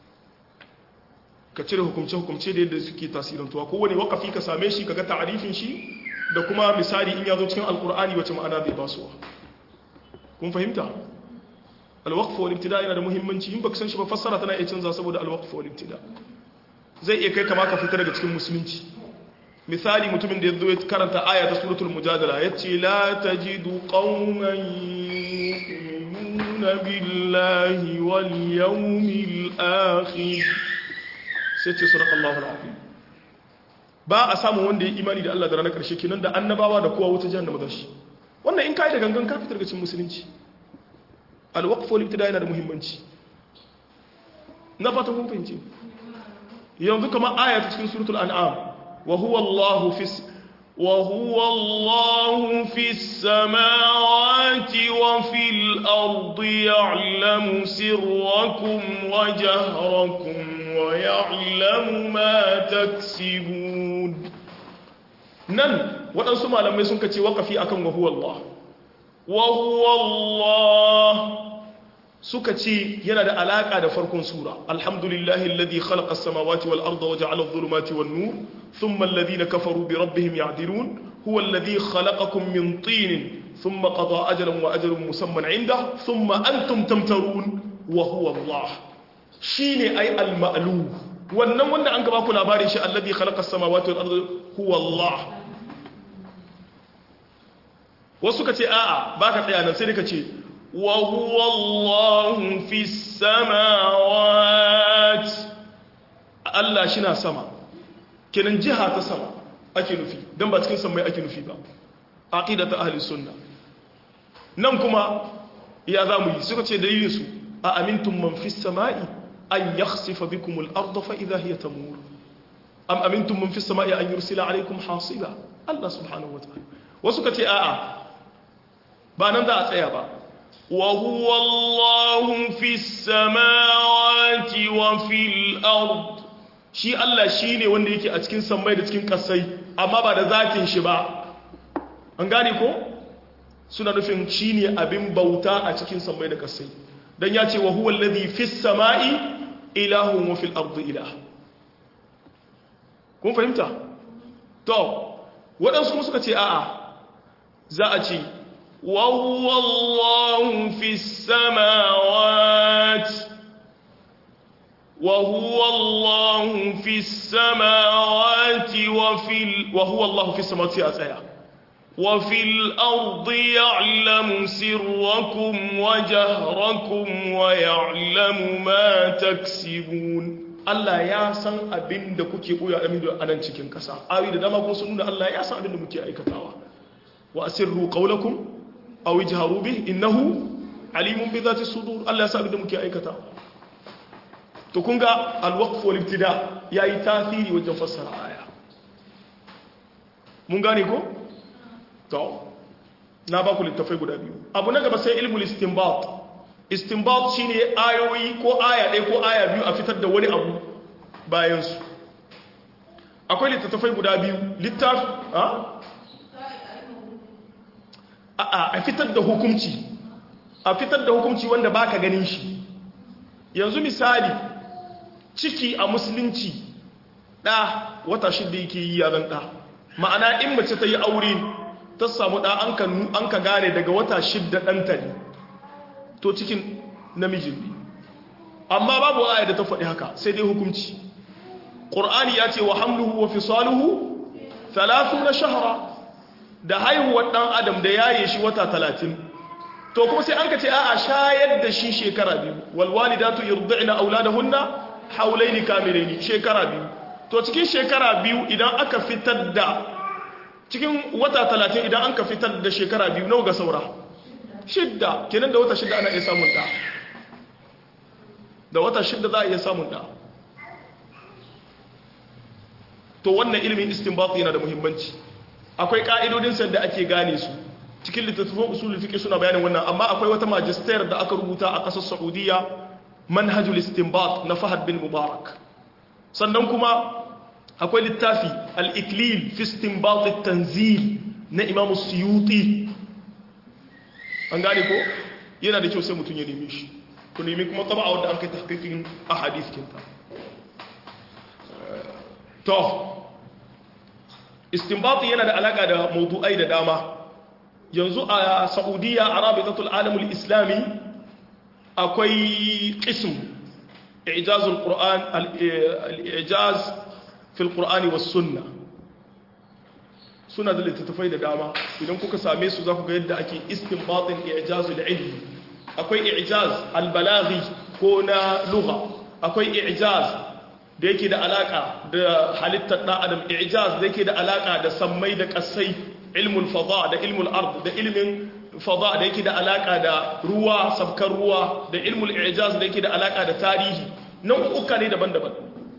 ka cire hukumce-hukumce da yadda suke tasirantuwa kowane wakafi ka same shi ka ga ta'arifin shi da kuma misali in ya zo cikin alkur'ani wace ma'ana zai basuwa kun fahimta alwaqf wal ibtida yana da muhimmanci in baka san shi ba fassara tana iya canza saboda alwaqf wal ibtida zai iya kai kama ka fita daga cikin musulunci misali mutumin da ya zo ya karanta aya ta suratul mujadala yace la tajidu qauman yu'minuna billahi wal yawmil akhir sai ce surat Allahul Azim ba a samun wanda ya imani da Allah da ranar ƙarshe kenan da annabawa da kowa wuta jahannama da shi wannan in kai da gangan ka fitar cikin musulunci alwaqf wal ibtida yana da muhimmanci na fata kun fahimci yanzu kamar aya ta cikin suratul an'am wa huwa Allahu fis wa huwa Allahu fis samawati wa fil ardi ya'lamu sirrakum wa jahrakum ويعلم ما تكسبون nan waɗansu malamai sun kace waƙafi akan wa huwa Allah wa huwa Allah suka ce yana da alaƙa da farkon sura alhamdulillahi alladhi khalaqa as-samawati wal arda wa ja'ala adh-dhulumati wan nur thumma alladhina kafaru bi rabbihim ya'dilun huwa alladhi khalaqakum min tin thumma qada ajalan wa ajalun musamman 'inda thumma antum tamtarun wa huwa Allah shi ne ai al-ma'lu wannan wanda an gaba ku labarin shi alladhi khalaqa as-samawati wal ardi huwa Allah wasu kace a'a baka tsaya nan sai ka ce wa huwa Allahu fis samawati Allah shi na sama kenan jiha ta sama ake nufi dan ba cikin samai ake nufi ba aqidatu ahli sunna nan kuma ya zamu yi suka ce dalilin su a amintum man fis sama'i أن يخسف بكم الأرض فإذا هي تمور أم أمنتم من في السماء أن يرسل عليكم حاصبا الله سبحانه وتعالى وسكتي آآ بانان ذا أتعيبا وهو الله في السماوات وفي الأرض shi Allah shi ne wanda yake a cikin sammai da cikin kasai amma ba da zatin shi ba an gane ko suna nufin shi ne abin bauta a cikin sammai da kasai dan ya ce wa huwa alladhi fis sama'i ilahun wa fil ardi ilah kun fahimta to waɗansu kuma suka ce a'a za a ce wa huwa allahu fis samawati wa huwa allahu fis samawati wa fil wa huwa allahu fis samawati a tsaya وفي الأرض يعلم سركم وجهركم ويعلم ما تكسبون Allah ya san abin da kuke koya amin da anan cikin kasa awi da dama kuma sun nuna Allah ya san abin da muke aikatawa wa asirru qawlakum aw ijharu bih innahu alimun bi dhati sudur Allah ya san abin da muke aikatawa to kun ga al-waqf wal ibtida yayi tasiri wajen fassara aya mun gane ko to na ba ku littafai guda biyu abu na gaba sai ilmul istinbat istinbat shine ayoyi ko aya ɗaya ko aya biyu a fitar da wani abu bayan su akwai littattafai guda biyu littaf a a a fitar da hukunci a fitar da hukunci wanda baka ganin shi yanzu misali ciki a musulunci ɗa wata shidda yake yi yaran ɗa ma'ana in mace ta yi aure ta samu ɗa an ka gane daga wata shidda ɗanta ne to cikin namijin ne amma babu aya da ta faɗi haka sai dai hukunci ƙur'ani ya ce wa hamluhu wa fisaluhu talatu na shahara da haihuwar ɗan adam da yaye shi wata talatin to kuma sai an ka ce a'a shayar da shi shekara biyu walwalidatu yurdi'na auladahunna haulaini kamilaini shekara biyu to cikin shekara biyu idan aka fitar da cikin wata talatin idan an ka fitar da shekara biyu nawa ga saura shidda kenan da wata shidda ana iya samun da da wata shidda za a iya samun da to wannan ilimin istinbat yana da muhimmanci akwai ka'idodin sa da ake gane su cikin littattafan usul fiqh suna bayanin wannan amma akwai wata magister da aka rubuta a ƙasar Saudiya manhajul istinbat na Fahad bin Mubarak sannan kuma akwai littafi al-iklil fi istinbat at-tanzil na Imam Suyuti an gane ko yana da kyau sai mutum ya neme shi ku nemi kuma taba a wanda an kai tahqiqin ahadith kinta to istinbat yana da alaka da mawdu'ai da dama yanzu a Saudiya Arabitatul Alamul Islami akwai qism i'jazul Qur'an al-i'jaz fil Qur'ani was sunnah suna da littattafai da dama idan kuka same su za ku ga yadda ake istinbatin i'jazul ilmi akwai i'jaz al-balaghi ko na lugha akwai i'jaz da yake da alaka da halittar dan adam i'jaz da yake da alaka da sammai da kasai ilmul fada da ilmul ard da ilmin fada da yake da alaka da ruwa sabkar ruwa da ilmul i'jaz da yake da alaka da tarihi nan uka ne daban-daban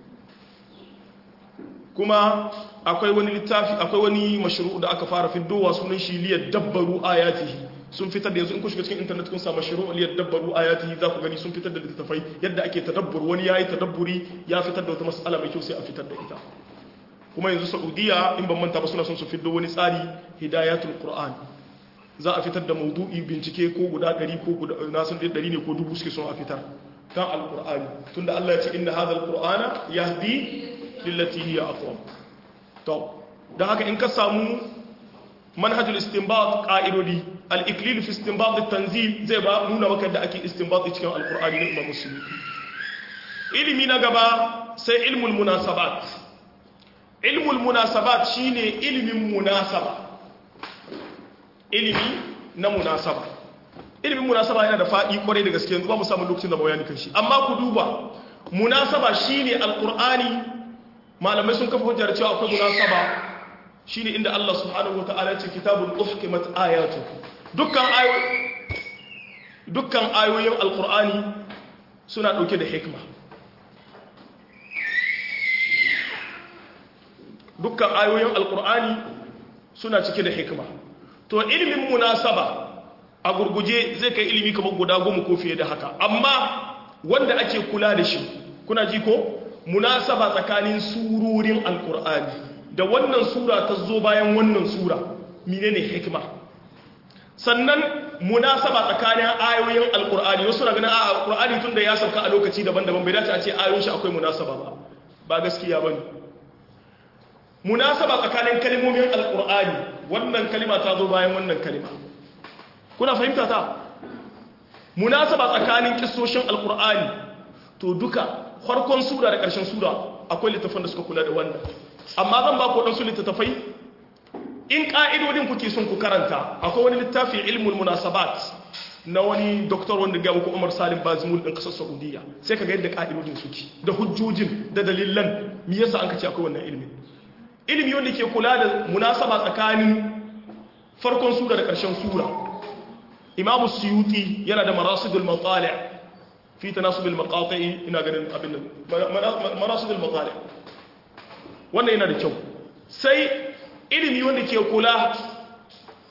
kuma akwai wani littafi akwai wani mashru da aka fara fiddowa sunan shi liyar dabbaru ayatihi sun fitar da yanzu in ku shiga cikin internet kun samu mashru liyar dabbaru ayatihi za ku gani sun fitar da littattafai yadda ake tadabbur wani yayi tadabburi ya fitar da wata mas'ala mai kyau sai a fitar da ita kuma yanzu Saudiya in ban manta ba suna son su fiddo wani tsari hidayatul qur'an za a fitar da maudu'i bincike ko guda 100 ko guda na san 100 ne ko dubu suke son a fitar kan alqur'ani tunda Allah ya ce inna hadha alqur'ana yahdi lillati hiya aqwam to dan haka in ka samu manhajul istinbat qa'idodi al-iklil fi istinbat at-tanzil zai ba nuna maka da ake istinbat cikin alqur'ani na Imam Muslim ilimi na gaba sai ilmul munasabat ilmul munasabat shine ilimin munasaba ilimi na munasaba ilimin munasaba yana da fadi kwarai da gaske yanzu ba mu samu lokacin da bayani kan shi amma ku duba munasaba shine alqur'ani malamai sun kafa hujjar cewa akwai munasaba shine inda Allah subhanahu wataala ya ce kitabun uhkimat ayatu dukkan ayoyi dukkan ayoyin alqur'ani suna dauke da hikma dukkan ayoyin alqur'ani suna cike da hikma to ilimin munasaba a gurguje zai kai ilimi kamar guda goma ko fiye da haka amma wanda ake kula da shi kuna ji ko munasaba tsakanin surorin alkur'ani da wannan sura ta zo bayan wannan sura menene hikima sannan munasaba tsakanin ayoyin alkur'ani wasu na ganin a alkur'ani tun da ya sauka a lokaci daban-daban bai dace a ce ayoyin shi akwai munasaba ba ba gaskiya ba ne munasaba tsakanin kalimomin alkur'ani wannan kalima ta zo bayan wannan kalima kuna fahimta ta munasaba tsakanin kissoshin alkur'ani to duka farkon sura da ƙarshen sura akwai littafan da suka kula da wannan amma zan ba ku waɗansu littattafai in ƙa'idodin kuke son ku karanta akwai wani littafi ilmul munasabat na wani doktor wanda ga muku Umar Salim Bazmul ɗin ƙasar Saudiya sai ka ga yadda ƙa'idodin suke da hujjojin da dalilan me yasa an kace akwai wannan ilimi ilimi wanda ke kula da munasaba tsakanin farkon sura da ƙarshen sura Imam Suyuti yana da marasidul matali' في تناسب المقاطع ina ganin abin nan marasidul matali wannan yana da kyau sai ilimi wanda ke kula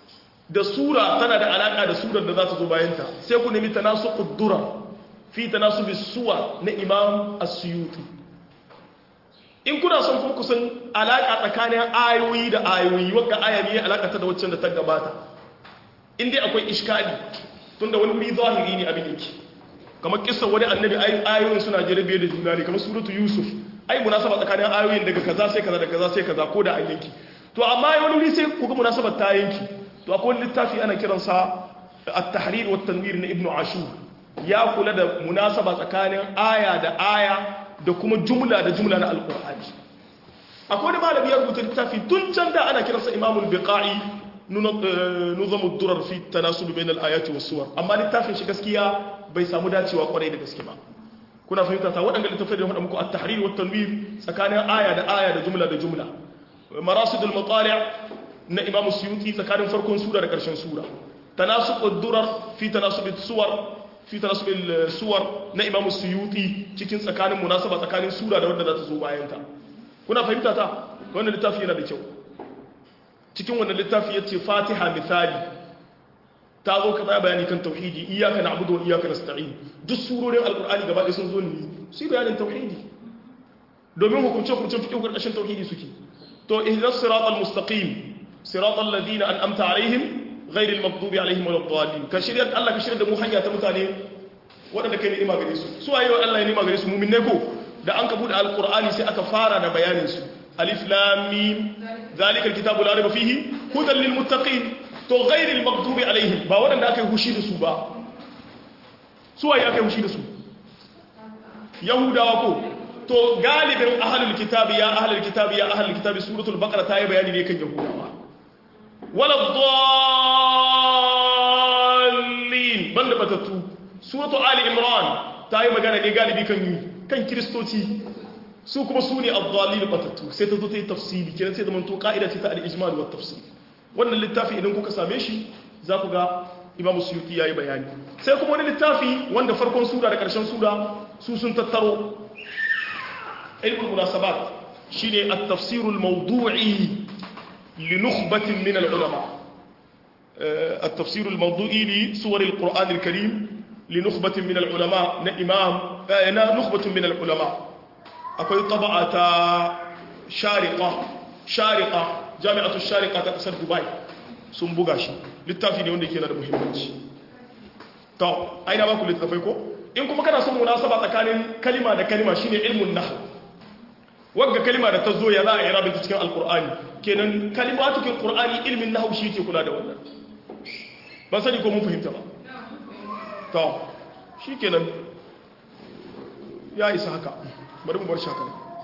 da sura tana da alaka da surar da za ta zo bayanta sai ku nemi tanasuqud durar fi tanasubi suwa na imam as-suyuti in kuna son kuma kusan alaka tsakanin ayoyi da ayoyi wanda aya ne alaka ta da waccan da ta gabata in dai akwai iskali tunda wani wuri zahiri ne abin yake kamar kissa wani annabi ayoyin suna jarabe da juna ne kamar suratu yusuf ai munasaba tsakanin ayoyin daga kaza sai kaza da kaza sai kaza ko da an yanki to amma wani wuri sai ku ga munasabar ta yanki to akwai wani littafi ana kiransa at-tahrir wa tanwir na ibnu ashur ya kula da munasaba tsakanin aya da aya da kuma jumla da jumla na alqur'ani akwai wani malami ya rubuta littafi tun can da ana kiransa imamul biqa'i nuzamu durar fi tanasub bain al-ayati was-suwar amma littafin shi gaskiya bai samu dacewa kwarai da gaske ba kuna fahimta ta waɗanda littafai da faɗa muku at-tahrir wa tanwir tsakanin aya da aya da jumla da jumla marasid al-matali' na imam suyuti tsakanin farkon sura da ƙarshen sura tanasub ad-durar fi tanasub as-suwar fi tanasub al-suwar na imam suyuti cikin tsakanin munasaba tsakanin sura da wanda za ta zo bayan ta kuna fahimta ta wannan littafi yana da kyau cikin wannan littafi yace fatiha misali ta zo ka tsaya bayani kan tauhidi iyaka na'budu wa iyaka nasta'in duk surorin alqur'ani gaba ɗaya sun zo ne su bayanin tauhidi domin hukunce hukuncen fiqh karkashin tauhidi suke to ihdinas siratal mustaqim siratal ladina an'amta alaihim ghairil maghdubi alaihim waladdallin ka shirya Allah ka shirya da mu hanya ta mutane waɗanda kai ni'ima gare su su waye wa Allah ya ni'ima gare su mu'min ne ko da an ka bude alqur'ani sai aka fara da bayanin su alif lam mim zalikal kitabu la raiba fihi hudan lil muttaqin to ghairil maghdubi alaihim ba waɗanda aka yi hushi da su ba su waye aka yi hushi da su yahudawa ko to galibin ahlul kitabi ya ahlul kitabi ya ahlul kitabi suratul baqara ta yi bayani ne kan yahudawa wala dhallin banda batatu suratu ali imran ta yi magana ne galibi kan yi kan kristoci su kuma su ne ad-dhallin batatu sai ta zo ta yi tafsiri kenan sai zaman to ka'ida ce ta al-ijmal wa tafsir wannan littafi idan kuka same shi za ku ga imam suyuti yayi bayani sai kuma wani littafi wanda farkon sura da karshen sura su sun tattaro ilmul munasabat shine at-tafsir al-mawdu'i li nukhbatin min al-ulama at-tafsir al-mawdu'i li suwar al-Qur'an al-Karim li nukhbatin min al-ulama na imam na nukhbatin min al-ulama akwai taba'a ta shariqa shariqa jami'atu shariqa ta kasar Dubai sun buga shi littafi ne wanda yake da muhimmanci to aina ba ku littafai ko in kuma kana son munasaba tsakanin kalima da kalima shine ilmun nahw wagga kalima da ta zo ya za a yi rabinta cikin alkur'ani kenan kalimatukin qur'ani ilmin nahw shi ke kula da wannan ban sani ko mun fahimta ba to shikenan ya isa haka bari mu bar shaka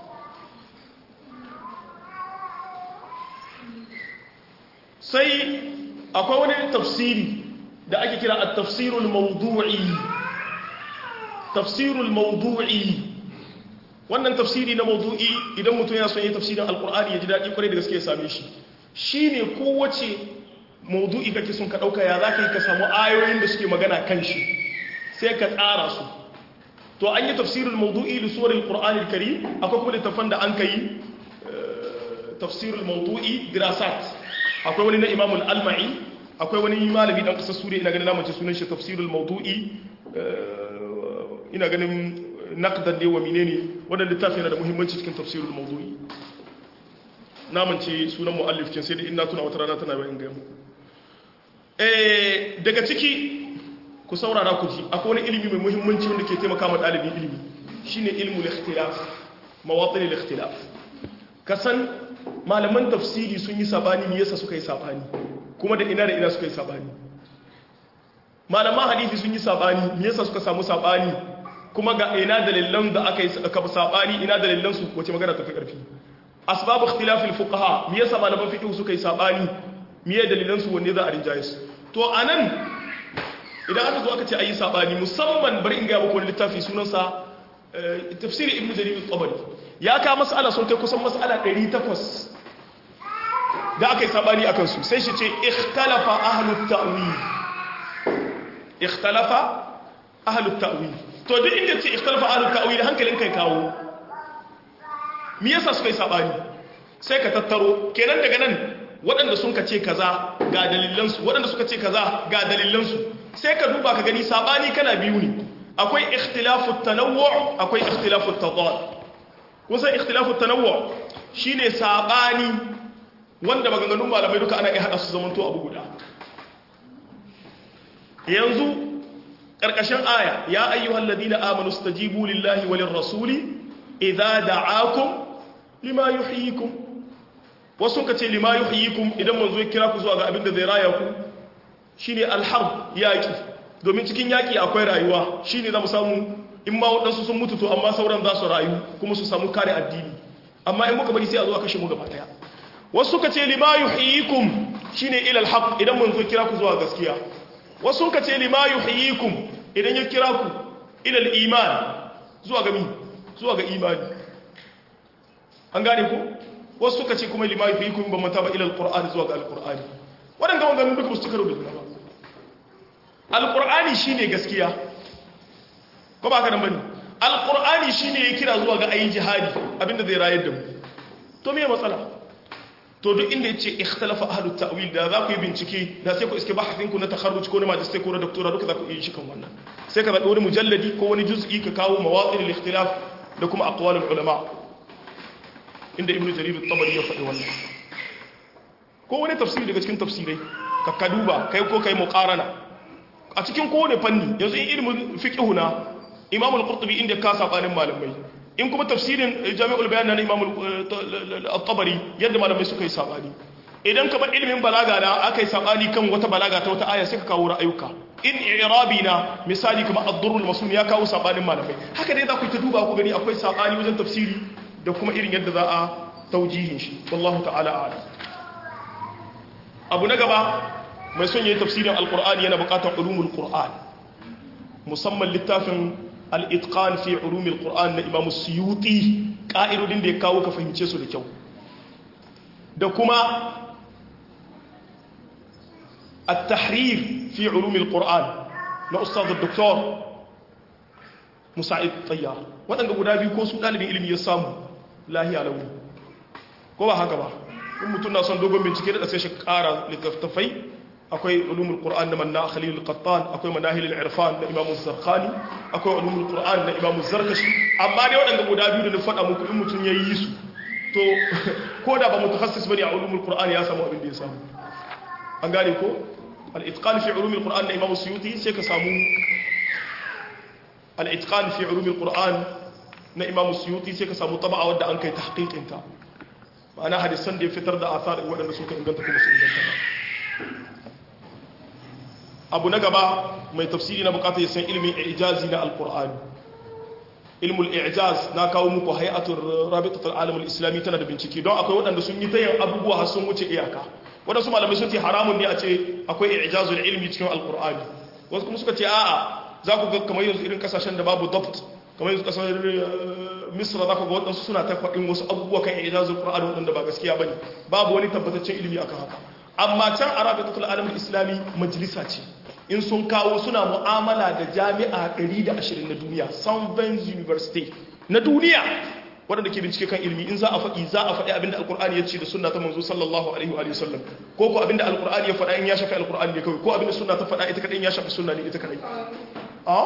sai akwai wani tafsiri da ake kira at-tafsirul mawdu'i tafsirul mawdu'i wannan tafsiri na mawdu'i idan mutum ya son yi tafsirin alkur'ani ya ji daɗi kwarai da gaske ya same shi shine kowace mawdu'i kake son ka ɗauka ya za ka yi ka samu ayoyin da suke magana kan shi sai ka tsara su to an yi tafsirin mawdu'i da suwarin qur'ani kari akwai kuma littafan da an ka yi tafsirin mawdu'i dirasat akwai wani na imamul alma'i akwai wani malami dan kasar suriya ina ganin namace sunan shi tafsirul mawdu'i ina ganin naqdan ne wa menene wannan littafi yana da muhimmanci cikin tafsirul mawdu'i namance sunan muallif kin sai da ina tuna wata rana tana bayan ga mu eh daga ciki ku saurara ku ji akwai wani ilimi mai muhimmanci wanda ke taimaka ma dalibin ilimi shine ilmul ikhtilaf mawatin al-ikhtilaf kasan malaman tafsiri sun yi sabani me yasa suka yi sabani kuma da ina da ina suka yi sabani malaman hadisi sun yi sabani me yasa suka samu sabani kuma ga ina dalilan da aka yi aka sabani ina dalilan su wace magana tafi karfi asbab ikhtilaf al-fuqaha me yasa malaman fiqh suka yi sabani me ya dalilan su wanne za a rinjaye su to anan idan aka zo aka ce ayi sabani musamman bari in ga muku wani littafi sunansa tafsiri ibnu jarir al-tabari ya ka mas'ala sun kai kusan mas'ala 800 da aka yi sabani akan su sai shi ce ikhtalafa ahlut ta'wil ikhtalafa ahlut ta'wil to duk inda ce ikhtalafa ahlut ta'wil hankalin kai kawo me yasa suka yi sabani sai ka tattaro kenan daga nan waɗanda sun ka ce kaza ga dalilansu waɗanda suka ce kaza ga dalilansu sai ka duba ka gani sabani kana biyu ne akwai ikhtilafu tanawwu akwai ikhtilafu tadad kusan ikhtilafu tanawwu shine sabani wanda maganganun malamai duka ana iya hada su zamanto abu guda yanzu karkashin aya ya ayyuhal ladina amanu stajibu lillahi walir rasuli idza da'akum lima yuhyikum wasu ka ce lima yuhyikum idan manzo ya kira ku zuwa ga abin da zai raya ku shine alharb yaki domin cikin yaki akwai rayuwa shine zamu samu in ma wadansu sun mutu to amma sauran za su rayu kuma su samu kare addini amma in muka bari sai a zo a kashe mu gaba daya wasu suka ce lima yuhyikum shine ila alhaq idan manzo kira ku zuwa gaskiya wasu suka ce lima yuhyikum idan ya kira ku ila aliman zuwa ga mi zuwa ga imani an gane ku wasu suka ce kuma lima yuhyikum ba mata ba ila alqur'ani zuwa ga alqur'ani wadanda wannan duka su karo da juna ba alqur'ani shine gaskiya ko ba ka nan bane alqur'ani shine ya kira zuwa ga ayin jihadi abinda zai rayar da mu to me matsala to duk inda yace ikhtalafa ahlut ta'wil da za ku yi bincike da sai ku iske bahasin ku na takharruj ko na magister ko na doctora duka za ku yi shi kan wannan sai ka zabi wani mujalladi ko wani juz'i ka kawo mawaqil al-ikhtilaf da kuma aqwalul ulama inda ibnu jarir at-tabari ya faɗi wannan ko wani tafsiri daga cikin tafsirai ka ka duba kai ko kai muqarana a cikin kowane fanni yanzu in ilmin fiqh na imam al-qurtubi inda ka sabanin malamai in kuma tafsirin jami'ul bayan na imam al-tabari yadda malamai suka yi sabani idan kamar ilimin balaga na aka yi sabani kan wata balaga ta wata aya sai ka kawo ra'ayuka in i'rabi na misali kamar ad-durrul masum ya kawo sabanin malamai haka dai za ku ta duba ku gani akwai sabani wajen tafsiri da kuma irin yadda za a taujihin shi wallahu ta'ala a'lam abu na gaba mai son yayin tafsirin alqur'ani yana buƙatar ulumul qur'an musamman littafin al-itqan fi ulumil qur'an na imam suyuti ka'idodin da ya kawo ka fahimce su da kyau da kuma at-tahrir fi ulumil qur'an na ustaz dr musa'id tayyar waɗanda guda biyu ko su ɗalibin ilimi ya samu lahiya launi ko ba haka ba in mutum na son dogon bincike da sai shi ƙara littattafai akwai ulumul qur'an na manna khalil al-qattan akwai manahil al-irfan na imam az-zarqani akwai ulumul qur'an na imam az-zarkashi amma dai waɗanda guda biyu da na faɗa muku in mutum yayi su to ko da ba mutakassis bane a ulumul qur'an ya samu abin da ya samu an gane ko al-itqan fi ulumul qur'an na imam suyuti sai ka samu al-itqan fi ulumul qur'an na imam suyuti sai ka samu taba'a wadda an kai tahqiqin ta ma'ana hadisan da ya fitar da asar waɗanda suka inganta kuma su inganta ba abu na gaba mai tafsiri na bukata ya san ilimin ijazi na alkur'ani ilmul ijaz na kawo muku hay'atul rabitatul alamul islami tana da bincike don akwai waɗanda sun yi tayin abubuwa har sun wuce iyaka waɗansu malamai sun ce haramun ne a ce akwai ijazul ilmi cikin alkur'ani wasu kuma suka ce a'a za ku ga kamar yanzu irin kasashen da babu dabt kamar yanzu kasar misra za ku ga waɗansu suna ta faɗin wasu abubuwa kan ijazul qur'ani waɗanda ba gaskiya bane babu wani tabbataccen ilimi akan haka amma can a rabitatul alamul islami majalisa ce in sun kawo suna mu'amala da jami'a 120 na duniya Southern University na duniya waɗanda ke bincike kan ilimi in za a faɗi za a faɗi abinda alkur'ani ya ce da sunna ta manzo sallallahu alaihi wa sallam ko ko abinda alkur'ani ya faɗa in ya shafi alkur'ani ne kawai ko abinda sunna ta faɗa ita kadai in ya shafi sunna ne ita kadai a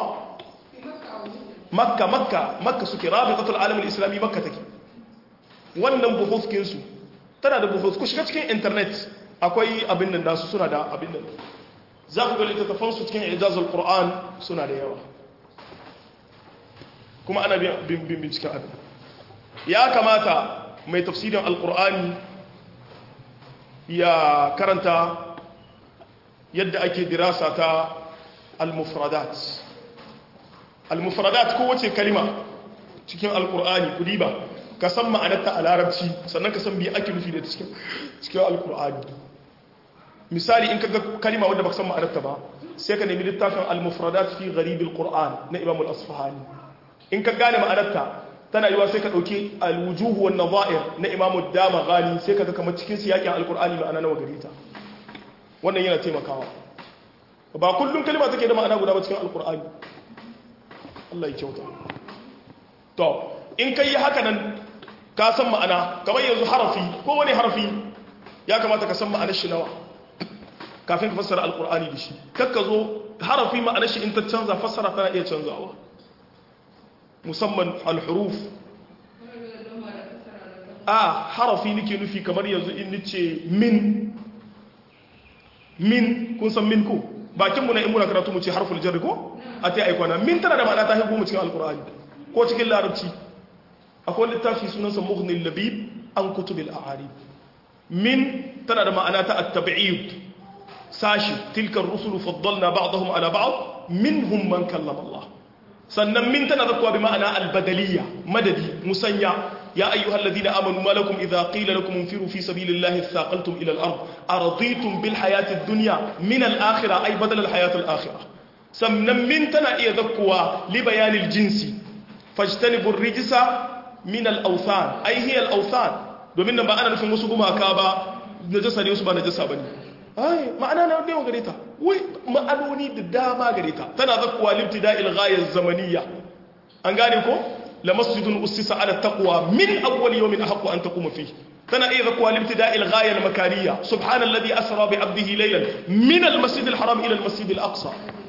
makka makka makka suke rabitatul alamul islami makka take wannan buhufkin su tana da buhuf ku shiga cikin internet akwai abin nan da su suna da abin nan za ku ga littattafansu cikin ijazar Qur'an suna da yawa kuma ana bin binciken abin ya kamata mai tafsirin alkur'ani ya karanta yadda ake dirasa ta al-mufradat al-mufradat kowace kalima cikin alkur'ani kudi ba ka san ma'anarta a larabci sannan ka san biya ake nufi da cikin alkur'ani misali in kaga kalima wanda baka san ma'anarta ba sai ka nemi littafin al-mufradat fi gharib al-qur'an na imam al-asfahani in ka gane ma'anarta tana yiwa sai ka dauki al-wujuh wan nadha'ir na imam ad-damaghani sai kaga kamar cikin siyakin al-qur'ani ma'ana nawa gare ta wannan yana taimakawa ba kullum kalima take da ma'ana guda ba cikin al-qur'ani Allah ya kyauta to in kai haka nan ka san ma'ana kamar yanzu harafi ko wani harafi ya kamata ka san ma'anar shi nawa kafin ka fassara alkur'ani da shi kakka zo harafi ma'anar shi in ta canza fassara tana iya canzawa musamman alhuruf a harafi nake nufi kamar yanzu in nace min min kun san min ko bakin mu na in muna karatu mu ce harful jar ko a ta aikwana min tana da ma'ana ta haihu mu cikin alkur'ani ko cikin larabci akwai littafi sunansa mughnil labib an kutubil a'arib min tana da ma'ana ta at-tab'id sashi tilkar rusulu faddalna ba'dahum ala ba'd minhum man kallama Allah sannan min tana zakwa bi ma'ana al-badaliyya madadi musanya ya ayyuhal ladina amanu ma lakum idha qila lakum infiru fi sabilillahi thaqaltum ila al-ard araditum bil hayati ad-dunya min al-akhirah ay badal al-hayati al-akhirah sannan min tana iya zakwa li bayan al-jinsi fajtanibu ar-rijsa min al-awthan ay hiya al-awthan domin nan ba ana nufin wasu gumaka ba najasa ne wasu ba najasa bane ai ma'ana na da gare ta wai ma'anoni da dama gare ta tana zakkuwa libtida'il ghaya zamaniyya an gane ko la masjidun ussisa ala taqwa min awwal yawmin ahqqu an taquma fihi tana iya zakkuwa libtida'il ghaya al makaniyya subhanalladhi asra bi 'abdihi laylan min al masjid al haram ila al masjid al aqsa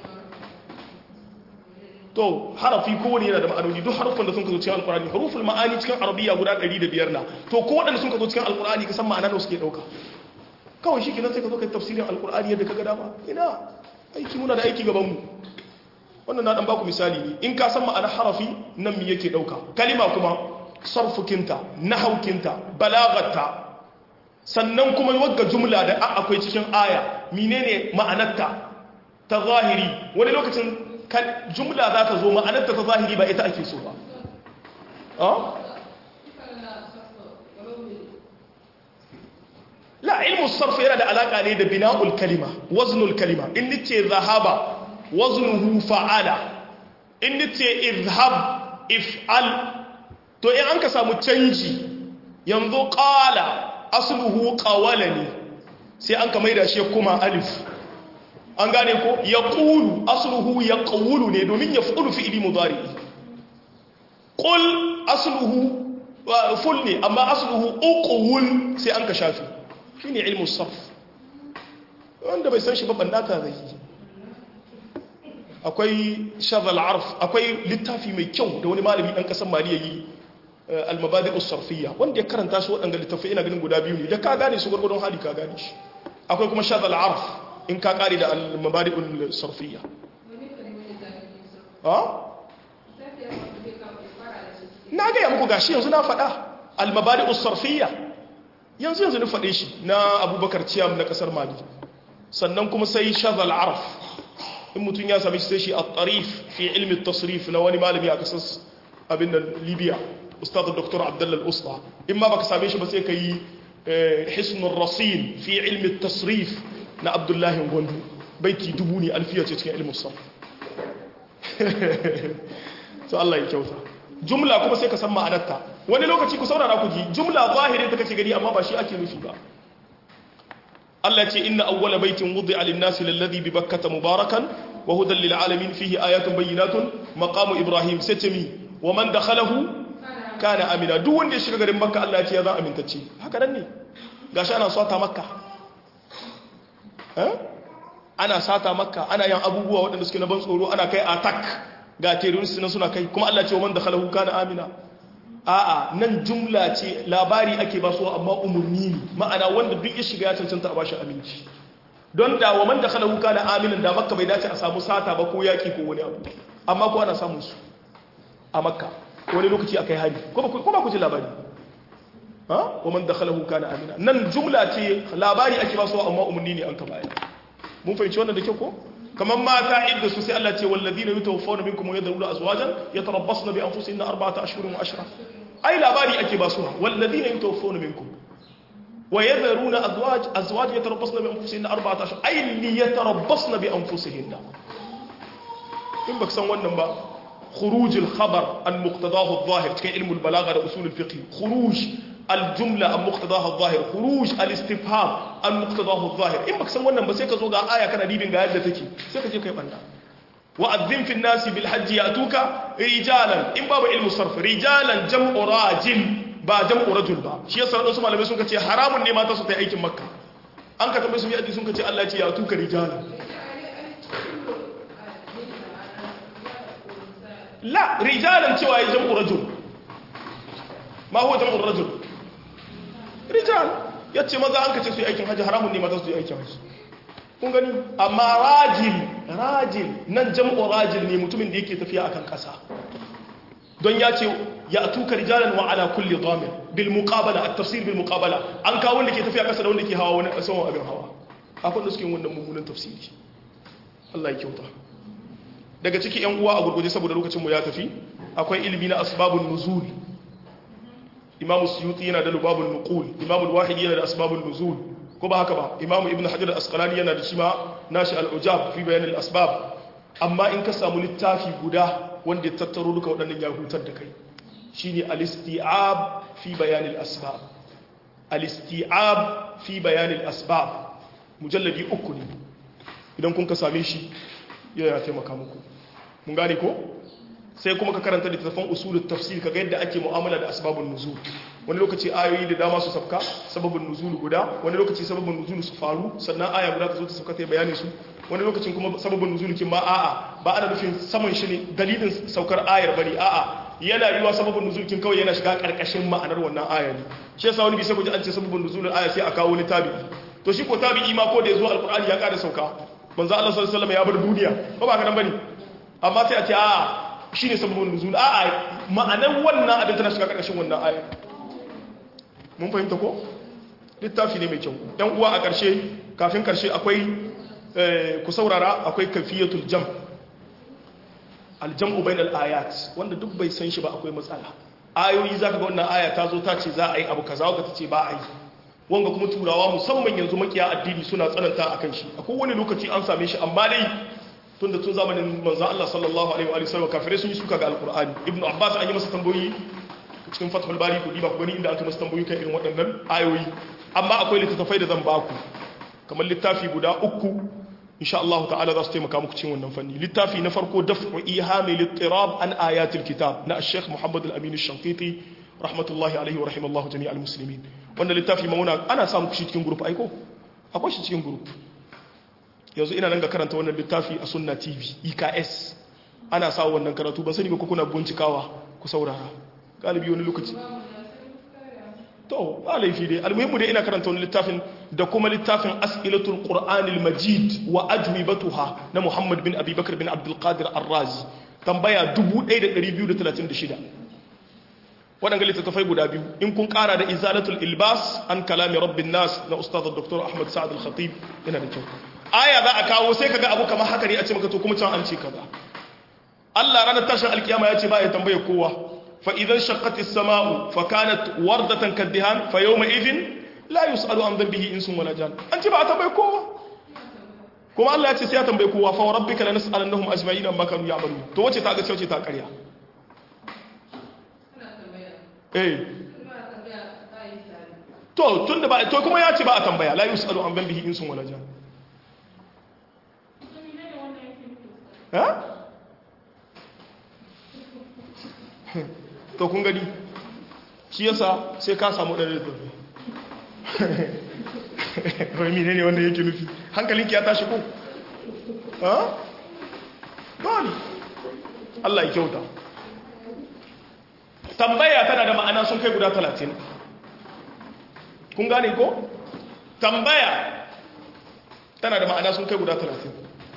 to harafi kowane yana da ma'anoni duk harufan da sun ka zo cikin alkurani haruful ma'ani cikin arabiya guda 105 na to ko waɗanda sun ka zo cikin alkurani ka san ma'ana da suke ɗauka kawai shi kenan sai ka zo kai tafsirin alkur'ani yadda ka ga dama ina aiki muna da aiki gaban mu wannan na dan baku misali ne in ka san ma'ana harafi nan me yake dauka kalima kuma sarfukinta nahaukinta balagatta sannan kuma wagga jumla da akwai cikin aya menene ma'anarta ta zahiri wani lokacin jumla za ta zo ma'anarta ta zahiri ba ita ake so ba la ilmu sarf yana da alaka ne da bina'ul kalima waznul kalima in nace zahaba waznuhu fa'ala in nace izhab if'al to in an ka samu canji yanzu qala asluhu qawalani sai an ka maida shi kuma alif an gane ko yaqulu asluhu yaqulu ne domin yaf'ulu fi'li mudari qul asluhu ful ne amma asluhu uqul sai an ka shafi shi ne ilmin sarf wanda bai san shi ba bandata zai yi akwai shazal arf akwai littafi mai kyau da wani malami ɗan ƙasar mali ya yi almabadi usarfiya wanda ya karanta su waɗanda littafi ina ganin guda biyu ne da ka gane su gwargwadon hali ka gane shi akwai kuma shazal arf in ka ƙari da almabadi usarfiya na gaya muku gashi yanzu na faɗa almabadi usarfiya yanzu yanzu na faɗe shi na abubakar ciyam na ƙasar mali sannan kuma sai shazal araf in mutum ya sami sai shi a tarif fi ilmi tasrif na wani malami a ƙasar abin da libya ustadar dr abdullal usta in ma baka same shi ba sai ka yi hisnun rasin fi ilmi tasrif na abdullahi gwandu baiti dubu ne alfiya ce cikin ilmin sam so Allah ya kyauta jumla kuma sai ka san ma'anarta wani lokaci ku saurara ku ji jumla zahirin ta kace gani amma ba shi ake nufi ba Allah ce inna awwala baitin wudi'a lin-nasi lalladhi bi bakkata mubarakan wa hudan lil alamin fihi ayatun bayyinatun maqamu ibrahim satami wa man dakhalahu kana amina duk wanda ya shiga garin makka Allah ya ce ya zan amintacce haka nan ne gashi ana sata makka eh ana sata makka ana yin abubuwa waɗanda suke na ban tsoro ana kai attack ga terrorist nan suna kai kuma Allah ce wa man dakhalahu kana amina a'a nan jumla ce labari ake ba su amma umurni ne ma'ana wanda duk ya shiga ya cancanta a bashi aminci don da wa man dakhalahu kana aminan da makka bai dace a samu sata ba ko yaki ko wani abu amma ko ana samun su a makka wani lokaci akai hari ko ba ku ji labari ha wa man dakhalahu kana amina nan jumla ce labari ake ba su amma umurni ne an ka bayar mun fahimci wannan da kyau ko kamar mata idda su sai Allah ce walladina yatawaffawna minkum wa yadhuruna azwajan yatarabbasna bi anfusihinna arba'ata ashhurin wa ashra ai labari ake ba su walladina yatawaffawna minkum wa yadhuruna azwaj azwaj yatarabbasna bi anfusihinna arba'ata ashhur ai li yatarabbasna bi anfusihinna in baka san wannan ba khuruj al-khabar an muqtadahu adh-dhahir cikin ilmul balagha da usul al-fiqh khuruj الجملة عن مقتضاها الظاهر خروج الاستفهام عن مقتضاه الظاهر إن بكسن wannan ba sai ka zo ga aya kana dibin ga yadda take sai ka je kai banda wa'adhin fi an-nas bil hajj yatuka rijalan in babu ilmu sarf rijalan jam'u rajil ba jam'u rajul ba shi yasa wadansu malamai sun ce haramun ne mata su ta aikin makka an ka tambaye su bi addini sun ce Allah ya ce ya tuka rijala la rijalan cewa ya jam'u rajul ma huwa jam'u rajul rijal yace maza an ka ce su yi aikin haji haramun ne mata su yi aikin haji kun gani amma rajil rajil nan jam'u rajil ne mutumin da yake tafiya akan kasa don ya ce ya tuka rijalan wa ala kulli dhamir bil muqabala at tafsir bil muqabala an kawo wanda ke tafiya kasa da wanda ke hawa wani saman abin hawa akwai da suke wannan mummunan tafsiri Allah ya kyauta daga ciki yan uwa a gurguje saboda lokacin mu ya tafi akwai ilimi na asbabun nuzul imamu suyuti yana da lubabun nuqul imamu al-wahidi yana da asbabun nuzul ko ba haka ba imamu ibn hajar al-asqalani yana da shi ma nashi al-ujab fi bayan al-asbab amma in ka samu littafi guda wanda ya tattaro duka waɗannan ya hutar da kai shine al-isti'ab fi bayan al-asbab al-isti'ab fi bayan al-asbab mujalladi uku ne idan kun ka same shi ya taimaka muku mun gane ko sai kuma ka karanta littattafan usulul tafsir kaga yadda ake mu'amala da asbabun nuzul wani lokaci ayoyi da dama su sabka sababin nuzul guda wani lokaci sababin nuzul su faru sannan aya guda ta zo ta sauka ta bayani su wani lokacin kuma sababin nuzul kin ma a'a ba ana nufin saman shi ne dalilin saukar ayar bane a'a yana yiwa sababin nuzul kin kawai yana shiga karkashin ma'anar wannan aya ne shi yasa wani bisa guji an ce sababin nuzul aya sai a kawo wani tabi'i to shi ko tabi'i ma ko da yazo alqur'ani ya kada sauka manzo Allah sallallahu alaihi wasallam ya bar duniya ko ba ka nan bane amma sai a ce a'a shi ne sababin nuzul a'a ma'anar wannan abin tana shiga ƙarƙashin wannan aya mun fahimta ko littafi ne mai kyau ɗan uwa a ƙarshe kafin ƙarshe akwai ku saurara akwai kafiyatul jam aljam'u bainal ayat wanda duk bai san shi ba akwai matsala ayoyi zaka ga wannan aya ta zo ta ce za a yi abu kaza ka ta ce ba a yi wanga kuma turawa musamman yanzu makiya addini suna tsananta akan shi akwai wani lokaci an same shi amma dai tunda tun zamanin manzan Allah sallallahu alaihi wa sallam kafirai sun yi suka ga alkur'ani ibnu abbas an yi masa tambayoyi cikin fathul bari ku diba ku gani inda aka masa tambayoyi kan irin waɗannan ayoyi amma akwai littattafai da zan baku kamar littafi guda uku insha Allah ta'ala za su taimaka muku cikin wannan fanni littafi na farko daf'u ihami littirab an ayatil kitab na Sheikh Muhammad al-Amin al-Shanqiti rahmatullahi alaihi wa rahimallahu jami'al muslimin wannan littafi mauna ana samu shi cikin group aiko akwai shi cikin group yanzu ina nan ga karanta wannan littafi a sunna tv eks ana sa wannan karatu ban sani ba kuna bincikawa ku saurara galibi wani lokaci to ba laifi dai almuhimmu dai ina karanta wani littafin da kuma littafin as'ilatul qur'anil majid wa ajwibatuha na muhammad bin abubakar bin abdul qadir ar-razi tambaya 1236 waɗanda littattafai guda biyu in kun ƙara da izalatul ilbas an kalami rabbin nas na ustaz dr ahmad sa'ad al-khatib yana da kyau aya za a kawo sai kaga abu kamar haka ne a ce maka to kuma can an ce kaza Allah ranar tashin alkiyama ya ce ba ya tambaye kowa fa idan shaqqatis sama'u fa kanat wardatan kaddihan fa yawma idhin la yus'alu an dhanbihi insun wala jan an ce ba a tambaye kowa kuma Allah ya ce sai ya tambaye kowa fa rabbika lanas'alannahum ajma'in amma kanu ya'malun to wace ta ga ce ta ƙarya eh to tunda ba to kuma ya ce ba a tambaya la yus'alu an dhanbihi insun wala jan to kun gani shi yasa sai ka samu ɗari da ɗari ne ne wanda yake nufi hankalinki ya tashi ko? ha? ba Allah ya kyauta tambaya tana da ma'ana sun kai guda talatin kun gane ko? tambaya tana da ma'ana sun kai guda talatin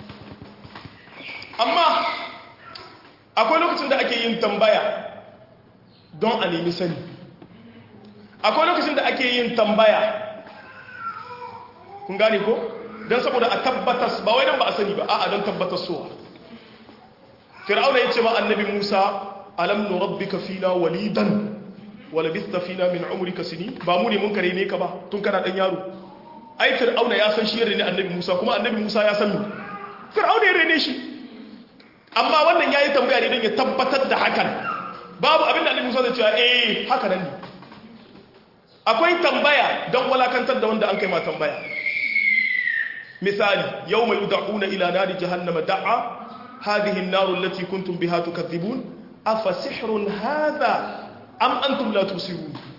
amma akwai lokacin da ake yin tambaya don a nemi sani akwai lokacin da ake yin tambaya kun gane ko don saboda a tabbatas ba wai don ba a sani ba a'a don tabbatas suwa fir'auna ya ce ma annabi musa alam nurabbika fina walidan wala bista fina min umrika sini ba mu ne mun kare ne ka ba tun kana dan yaro ai fir'auna ya san shi ne annabi musa kuma annabi musa ya san mu fir'auna ya rene shi amma wannan ya yi tambaya ne don ya tabbatar da hakan babu abinda annabi musa zai cewa eh haka nan ne akwai tambaya don walakantar da wanda an kai ma tambaya misali yau mai uda'una ila nari jahannama da'a hadhihi an-naru allati kuntum biha tukadhibun afa sihrun hadha am antum la tusirun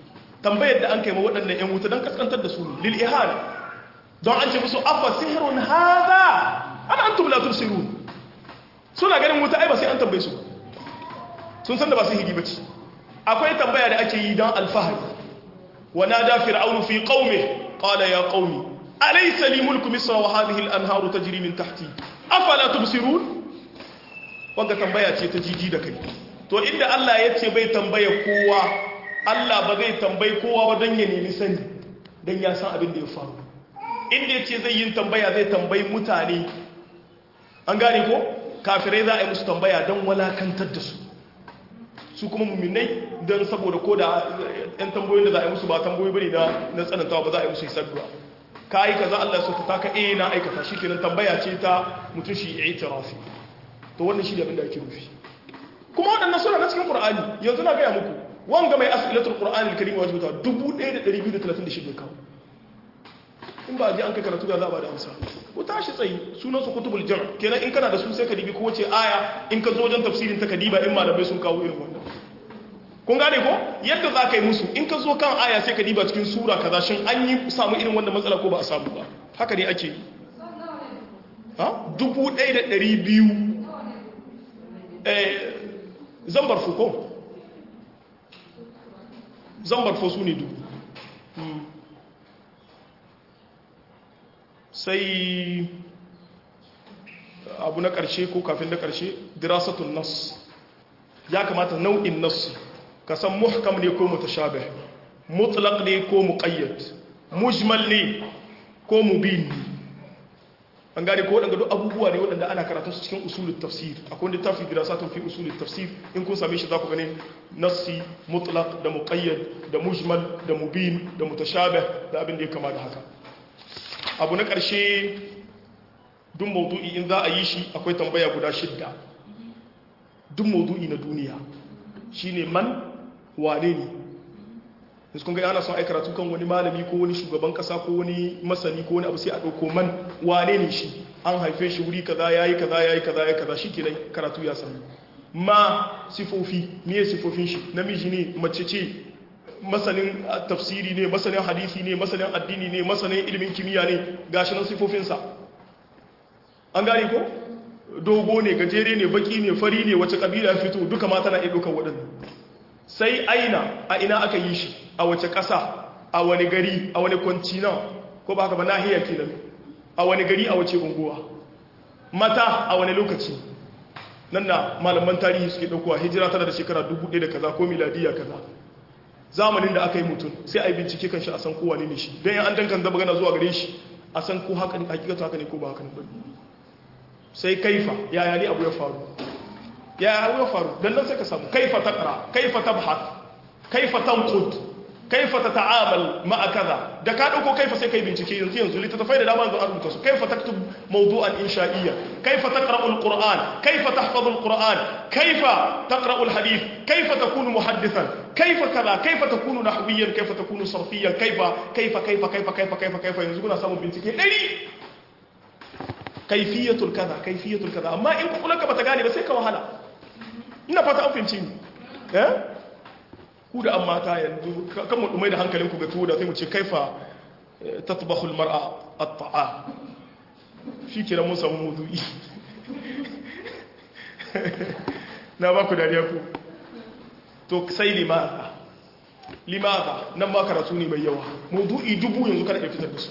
tambayar da an kai ma waɗannan yan wuta don kaskantar da su lil ihana don an ce musu afa sihirun hadha ana antum la tubsirun suna ganin wuta ai ba sai an tambaye su sun san da ba sihiri bace akwai tambaya da ake yi don alfahari wa nada fir'aunu fi qaumi qala ya qaumi alaysa li mulku misra wa hadhihi al-anharu tajri min tahti afala tubsirun wanda tambaya ce ta jiji da kai to inda Allah ya ce bai tambaya kowa Allah ba zai tambayi kowa ba don ya nemi sani don ya san abin da ya faru inda ya ce zai yin tambaya zai tambayi mutane an gane ko kafirai za a yi musu tambaya don walakantar da su su kuma mummunai don saboda ko da yan tambayoyin da za a yi musu ba tambayoyi bane na na tsanantawa ba za a yi musu hisabduwa ka yi kaza Allah ya so ta ka eh na aikata shi kenan tambaya ce ta mutum shi i'tirafi to wannan shi ne abin da ake nufi kuma waɗannan suna na cikin Qur'ani yanzu na gaya muku wanga mai as'ilatul Qur'ani al-Karim wajibu ta 1236 kawo in ba ji an kai karatu ga za a ba da amsa ku tashi tsayi sunan su kutubul jam' kenan in kana da su sai ka dibi kowace aya in ka zo wajen tafsirin ta ka diba in malamai sun kawo irin wannan kun gane ko yadda za ka yi musu in ka zo kan aya sai ka diba cikin sura kaza shin an yi samu irin wannan matsala ko ba a samu ba haka ne ake yi ha dubu ɗaya da ɗari biyu zambar fuko zambar fo su ne dubu sai abu na ƙarshe ko kafin na ƙarshe dirasatun nas ya kamata nau'in nas ka san muhkam ne ko mutashabih mutlaq ne ko muqayyad mujmal ne ko mubin an gane ko waɗanda duk abubuwa ne waɗanda ana karatu su cikin usulul tafsir akwai wanda tafi dirasatun fi usulul tafsir in kun same shi za ku gane nassi mutlaq da muqayyad da mujmal da mubin da mutashabih da abin da ya kama da haka abu na ƙarshe duk maudu'i in za a yi shi akwai tambaya guda shidda duk maudu'i na duniya shine man wane ne yanzu kun ga ana son ai karatu kan wani malami ko wani shugaban kasa ko wani masani ko wani abu sai a ɗauko man wane ne shi an haife shi wuri kaza yayi kaza yayi kaza yayi kaza shi kenan karatu ya sami ma sifofi me sifofin shi namiji ne mace ce masanin tafsiri ne masanin hadisi ne masanin addini ne masanin ilimin kimiyya ne gashi nan sifofinsa an gane ko dogo ne gajere ne baki ne fari ne wace kabila ya fito duka mata na iya ɗaukar waɗannan sai aina a ina aka yi shi a wace ƙasa a wani gari a wani kwantina ko ba haka ba nahiyar kenan a wani gari a wace unguwa mata a wani lokaci nan na malaman tarihi suke ɗaukowa hijira tana da shekara dubu ɗaya da kaza ko miladiya kaza zamanin da aka yi mutum sai a yi bincike kan shi a san kowa ne shi don yan an dankan da magana zuwa gare shi a san ko haka ne hakikatu haka ne ko ba haka ne ba sai kaifa yaya ne abu ya faru yaya abu ya faru dan nan sai ka samu kaifa taqra kaifa tabhath kaifa tanqud kaifa tata'amal ma'a kaza da ka dauko kaifa sai kai bincike yanzu yanzu littattafai da dama yanzu an rubuta su kaifa taktub mawdu'an insha'iyya kaifa taqra'u al-qur'an kaifa tahfazu al-qur'an kaifa taqra'u al-hadith kaifa takunu muhaddithan kaifa kaza kaifa takunu nahwiyyan kaifa takunu sarfiyyan kaifa kaifa kaifa kaifa kaifa kaifa kaifa yanzu kuna samun bincike 100 kaifiyatul kaza kaifiyatul kaza amma in kukulanka bata gane ba sai ka wahala ina fata an fahimci ni eh ku da an mata yanzu kan mu dumai da hankalin ku ga tuwo da sai mu ce kaifa tatbahul mar'a at-ta'a shi kira mun samu mudu'i na ba ku dariya ku to sai limaza limaza nan ma karatu ne mai yawa mudu'i dubu yanzu kada ya fitar da su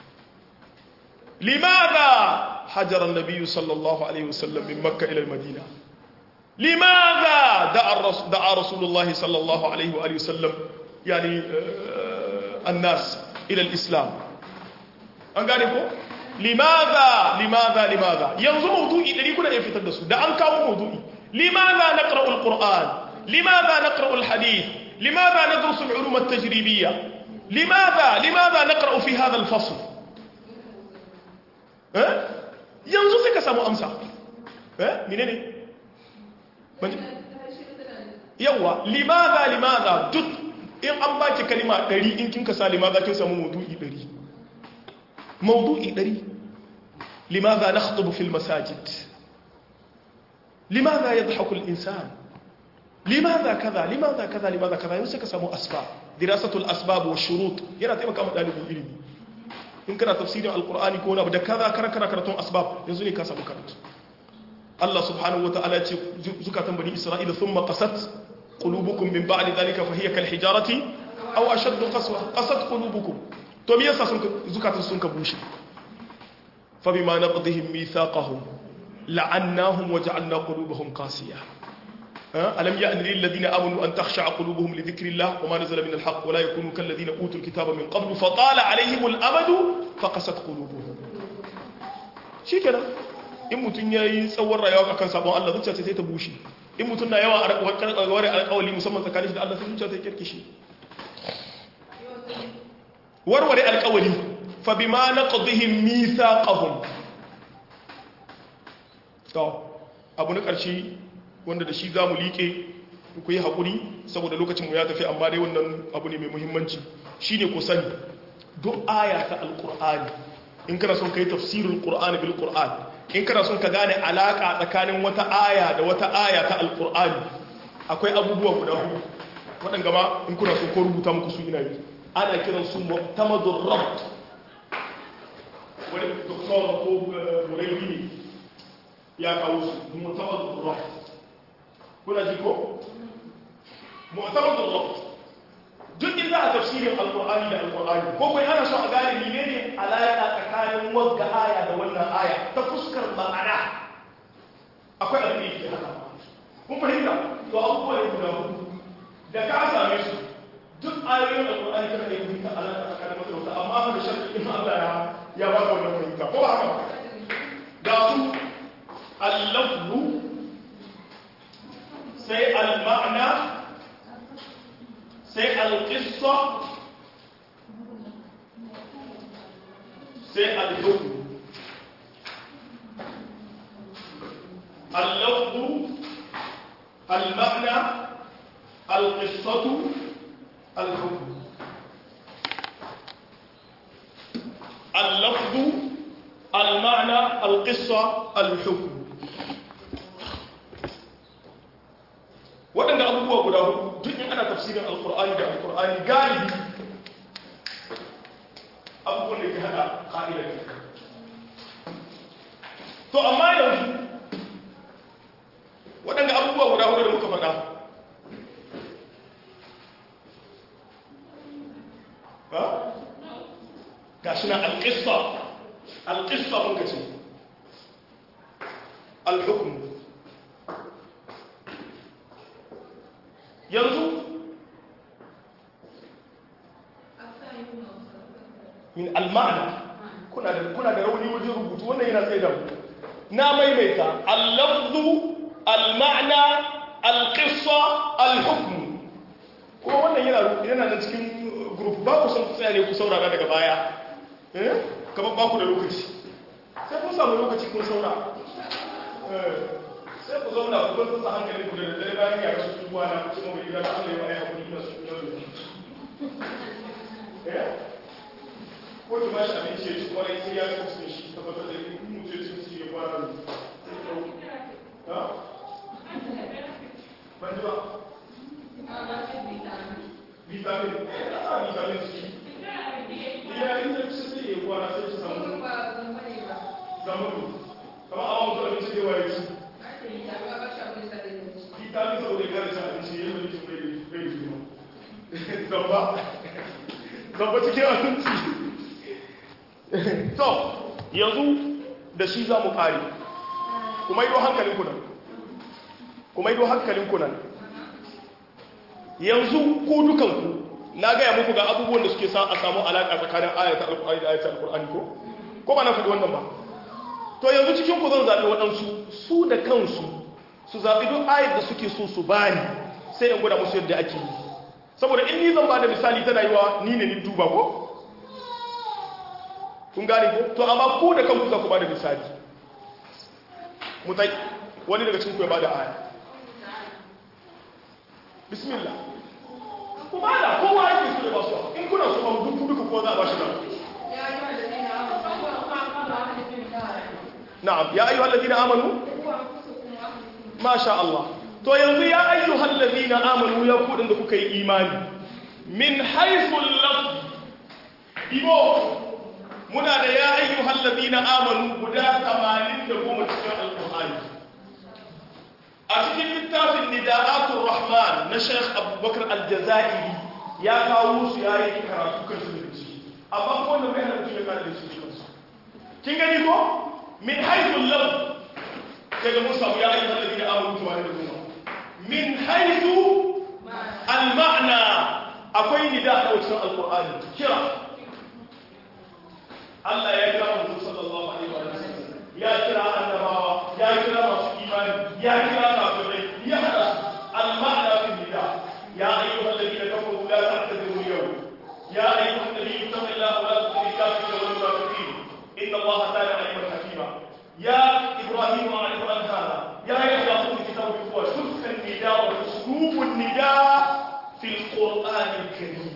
limaza حجر النبي صلى الله عليه وسلم من مكة إلى المدينة لماذا دعا الرسول, دعا رسول الله صلى الله عليه وآله وسلم يعني الناس إلى الإسلام أنقالكم لماذا لماذا لماذا ينظر موضوعي الذي كنا يفتدسوا ده أنكاو موضوعي لماذا نقرأ القرآن لماذا نقرأ الحديث لماذا ندرس العلوم التجريبية لماذا لماذا نقرأ في هذا الفصل أه؟ yanzu sai ka samu amsa eh mine ne yawa limaza limaza duk in an baki kalima 100 in kin ka sa limaza kin samu maudu'i 100 maudu'i 100 limaza nakhutubu fil masajid limaza yadhaku al insan limaza kaza limaza kaza limaza kaza yanzu sai ka samu asfa dirasatul asbab wa shurut yana taimaka ma dalibin ilimi in kana tafsirin alqur'ani ko wani abu da kaza kana kana karatun asbab yanzu ne ka samu karatu Allah subhanahu wataala ya ce zukatan bani isra'ila thumma qasat qulubukum min ba'di dhalika fa hiya kal hijarati aw ashaddu qaswa qasat qulubukum to me yasa sun zukatan sun ka bushe fa bima naqdihim mithaqahum la'annahum wa ja'alna qulubahum qasiyah ألم يأن للذين آمنوا أن تخشع قلوبهم لذكر الله وما نزل من الحق ولا يكونوا كالذين أوتوا الكتاب من قبل فطال عليهم الأمد فقست قلوبهم shi kenan in mutum ya yi tsawon rayuwa akan sabon Allah zuciya sai ta bushe in mutum na yawan ware alƙawali musamman tsakanin shi da Allah sai zuciya ta kirkishi warware alƙawali fa bima naqdihim mithaqahum to abu na ƙarshe wanda da shi za mu liƙe ku yi haƙuri saboda lokacinmu ya tafi amma dai wannan abu ne mai muhimmanci shi ne ku sani duk aya ta alƙur'ani in kana son ka yi tafsirin ƙur'ani bil ƙur'an in kana son ka gane alaƙa tsakanin wata aya da wata aya ta alƙur'ani akwai abubuwa guda hudu waɗanda ma in kuna son ko rubuta muku su ina yi ana kiran su mu'tamadur rabt wani doktor ko burayi ne ya kawo su mu'tamadur rabt kuna ji ko mu'tamadul rabt duk inda a tafsirin alqur'ani da alqur'ani ko kai ana so a gane menene alaka tsakanin wagga aya da wannan aya ta fuskar ma'ana akwai abin da yake haka kun fahimta to abubuwa ne guda hudu da ka same su duk ayoyin alqur'ani kana da fahimta alaka tsakanin wata wata amma fa da sharri in Allah ya ya ba ka wannan fahimta ko ba haka ba ga su al-lafzu sai al-ma'na sai al-qissa sai al-hukm al-lafz al-ma'na al-qissatu al-hukm al-lafz al-ma'na al-qissa al-hukm waɗanda abubuwa guda hudu duk in ana tafsirin alkur'ani da alkur'ani galibi abubuwan da ke hada ƙa'idar to amma yanzu waɗanda abubuwa guda hudu da muka faɗa ga shi na alƙista alƙista muka ce alhukumu yanzu min almana kuna da kuna da rauni wajen rubutu wannan yana tsaye da mu na maimaita al-lafzu al-ma'na al-qissa al-hukm ko wannan yana yana da cikin group ba ku san ku tsaya ne ku saurara daga baya eh kamar ba ku da lokaci sai kun samu lokaci kun saurara eh sai ku zauna ku bar tsasa hankalin ku da daddare bayan ya rasu tuwa na kuma mai gida da Allah ya ba ya hakuri da su da eh ko ki bashi abinci ya ci kwarai sai ya kasu da shi tabbatar da in mutum ya ci ya fara ne ha ban ji ba vitamin ah vitamin C ya yi da kusa sai ya kwana sai ci samu zamanu kama awon mutum abinci da waye ci vitamin saboda ya gane cin abinci ya yi wani cin bai jima zamba zamba cikin abinci to yanzu da shi za mu kare kuma ido hankalin kunan kuma ido hankalin kunan yanzu ku dukanku na gaya muku ga abubuwan da suke sa a samu alaƙa tsakanin ayatul alƙur'ani da ayatul alƙur'ani ko ko ba na faɗi wannan ba to yanzu cikin ku zan zaɓi waɗansu su da kansu su zaɓi duk ayat da suke so su bani sai in gwada musu yadda ake yi saboda in ni zan ba da misali tana yi wa ni ne ni duba ko kun gane ko to amma ku da kanku za ku ba da misali mutai wani daga cikin ku ya ba da aya bismillah ku ba da kowa yake so da ba su in kuna so ba duk duka ko za a ba shi na'am ya ayyuhal ladina amanu ma sha Allah to yanzu ya ayyuhal ladina amanu ya kudin da kuka yi imani min haithul lafzi ibo muna da ya ayyuhal ladina amanu guda 80 da goma cikin alqur'ani a cikin littafin nida'atul rahman na Sheikh Abubakar Al-Jazairi ya kawo su yayi karatu kan su da shi amma ko wanda bai hana mutum ya kare da su kansu kin gani ko min haithul lafzi daga mun samu ya ayyuhal ladina amanu tuwa da goma min haithu al-ma'na akwai nida a cikin alqur'ani kira Allah ya kira mutum sallallahu alaihi wa sallam ya kira annabawa ya kira masu imani ya kira kafirai ya hada al-ma'na fi nida ya ayyuhal ladina kafaru la ta'tadiru al-yawm ya ayyuhan nabiyyu taqillaha wa la tutil kafirin wal munafiqin inna Allaha kana aliman hakima ya ibrahim a'rifu an hada يا يحيى خذ الكتاب بقوة شوف النداء وأسلوب النداء في القرآن الكريم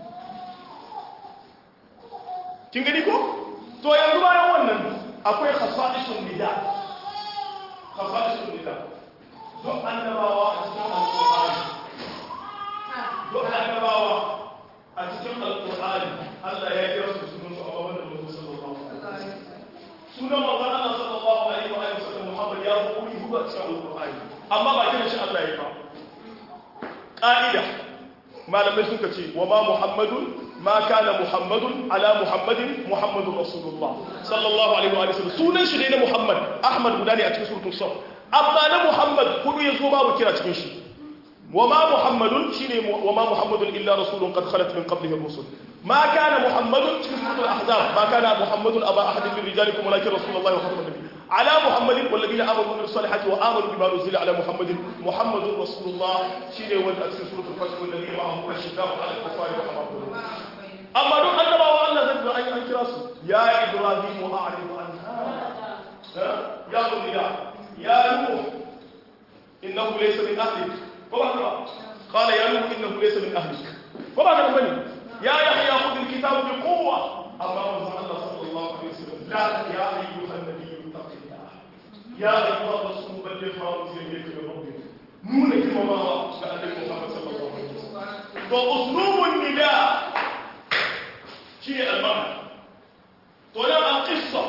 kin gani ko to yanzu bayan wannan akwai khasa'isun nida khasa'isun nida don annabawa a cikin alqur'ani don annabawa a cikin alqur'ani Allah ya kira su sunan su amma wannan mutum sallallahu alaihi wasallam sunan manzon Allah sallallahu alaihi wa sallam Muhammad ya buɗe hudu a cikin alqur'ani amma ba kiran shi Allah ya ba ƙa'ida malamai suka ce wa ma muhammadun ma kana muhammadun ala muhammadin muhammadun rasulullah sallallahu alaihi wa sallam sunan shi ne na muhammad ahmad guda ne a cikin suratul saf amma na muhammad kudu ya zo babu kira cikin shi wa ma muhammadun shine wa ma muhammadun illa rasulun qad khalat min qablihi rusul ma kana muhammadun cikin suratul ahzab ma kana muhammadun aba ahadin min rijalikum walakin rasulullahi wa khatamun nabiyyin على محمد والذين امنوا من الصالحات وامنوا بما نزل على محمد محمد رسول الله شيء وين اكثر سوره الفتح والذين معه اشداء على الكفار رحمه اما دون ان الله الله ذكر اي ان كراسه يا ابراهيم اعرض عن هذا يا بني يا نوح انه ليس من اهلك قال يا نوح انه ليس من اهلك وبعد بني يا يحيى خذ الكتاب بقوه اما الله صلى الله عليه وسلم لا يا ايها النبي يا أيها الرسول بلغ ما أنزل إليك من ربك نون كما ما كان محمد صلى الله عليه وسلم فأسلوب النداء شيء المعنى طلع القصة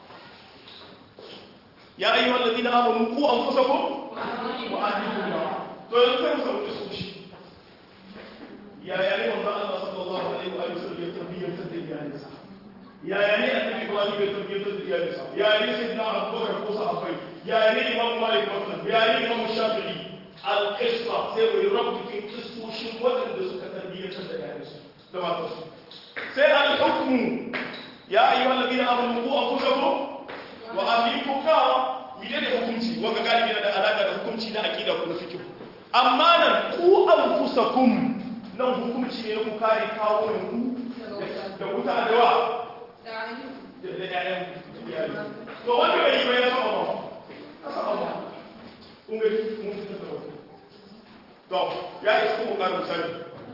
يا أيها الذين آمنوا قوا أنفسكم وأهلكم نارا طلع القصة يا يا أيها الله صلى الله عليه وآله وسلم يتربية الدنيا ya ne annabi ibrahim ya tarbiyyar da iyalinsa ya ne sayyidina abubakar ko sahabbai ya ne imam malik maslan ya ne imam shafi'i al-qisra sai wai rabu cikin kissoshin waɗanda suka tarbiyyar da iyalinsu da matarsu sai al-hukmu ya ayyuhal ladina amanu qu anfusakum wa ahlikum nara mide da hukunci wanda galibi da alaka da hukunci na aqida ko na fiqh amma nan ku anfusakum nan hukunci ne ku kare kawo ku da wuta da wa to wanda bai yi bai ya saba ba ya saba ba kun ga mun fitar da wani to ya isa kuma ƙarin misali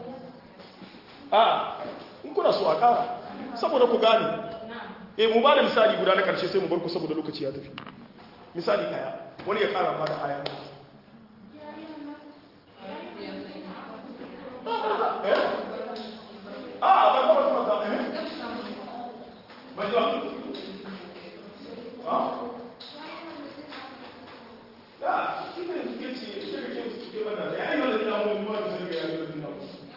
a in kuna so a ƙara saboda ku gane eh mu ba da misali guda na ƙarshe sai mu bar ku saboda lokaci ya tafi misali ɗaya wani ya ƙara ba da aya a ba ba ba ba eh Majua. Ah. Ya, kita kita kita kita kita mana? Ya, ini ada yang mau buat sendiri ya, itu tidak.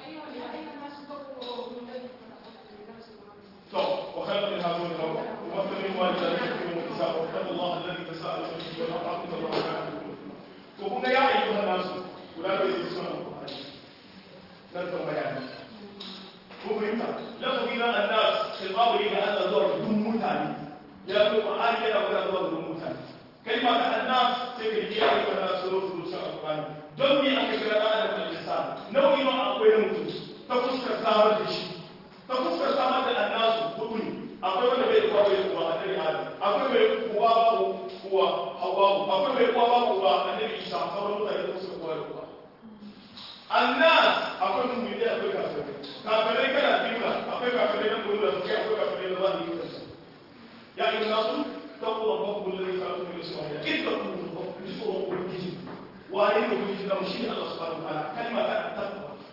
So, وخلق من هذول الأمر ومثل من والدين يكون النساء واتقوا الله الذي تساءلون به والأرحام إن الله كان عليكم وقلنا يا أيها الناس ولا تجلسون القرآن نذكر بيانه ko fahimta lafazi na annas khitabu ne da Allah zuwa ga duk mutane ya zo Qur'ani yana magana zuwa ga duk mutane kalma ta annas sai ka yi ayi kana suru suru sa Qur'ani don me aka kira da Adam da insan nau'i ma akwai na mutum ta fuskar samar da shi ta fuskar samar da annas hudu ne akwai wanda bai kuwa bai kuwa annabi Adam akwai mai kuwa babu kuwa Hawwa akwai mai kuwa babu kuwa annabi Isa sauran mutane da suka kuwa da kuwa annas akwai mummuni akwai kafirai kafirai kana biyu akwai kafirai na gudu da suke akwai kafirai na zahiri da su ya yi nasu taɓa da babu da ya kawo mai su wani kin da kuma da babu da su wani ubangiji wani da ubangiji na mushi Allah subhanahu wa ta'ala kalma ta taɓa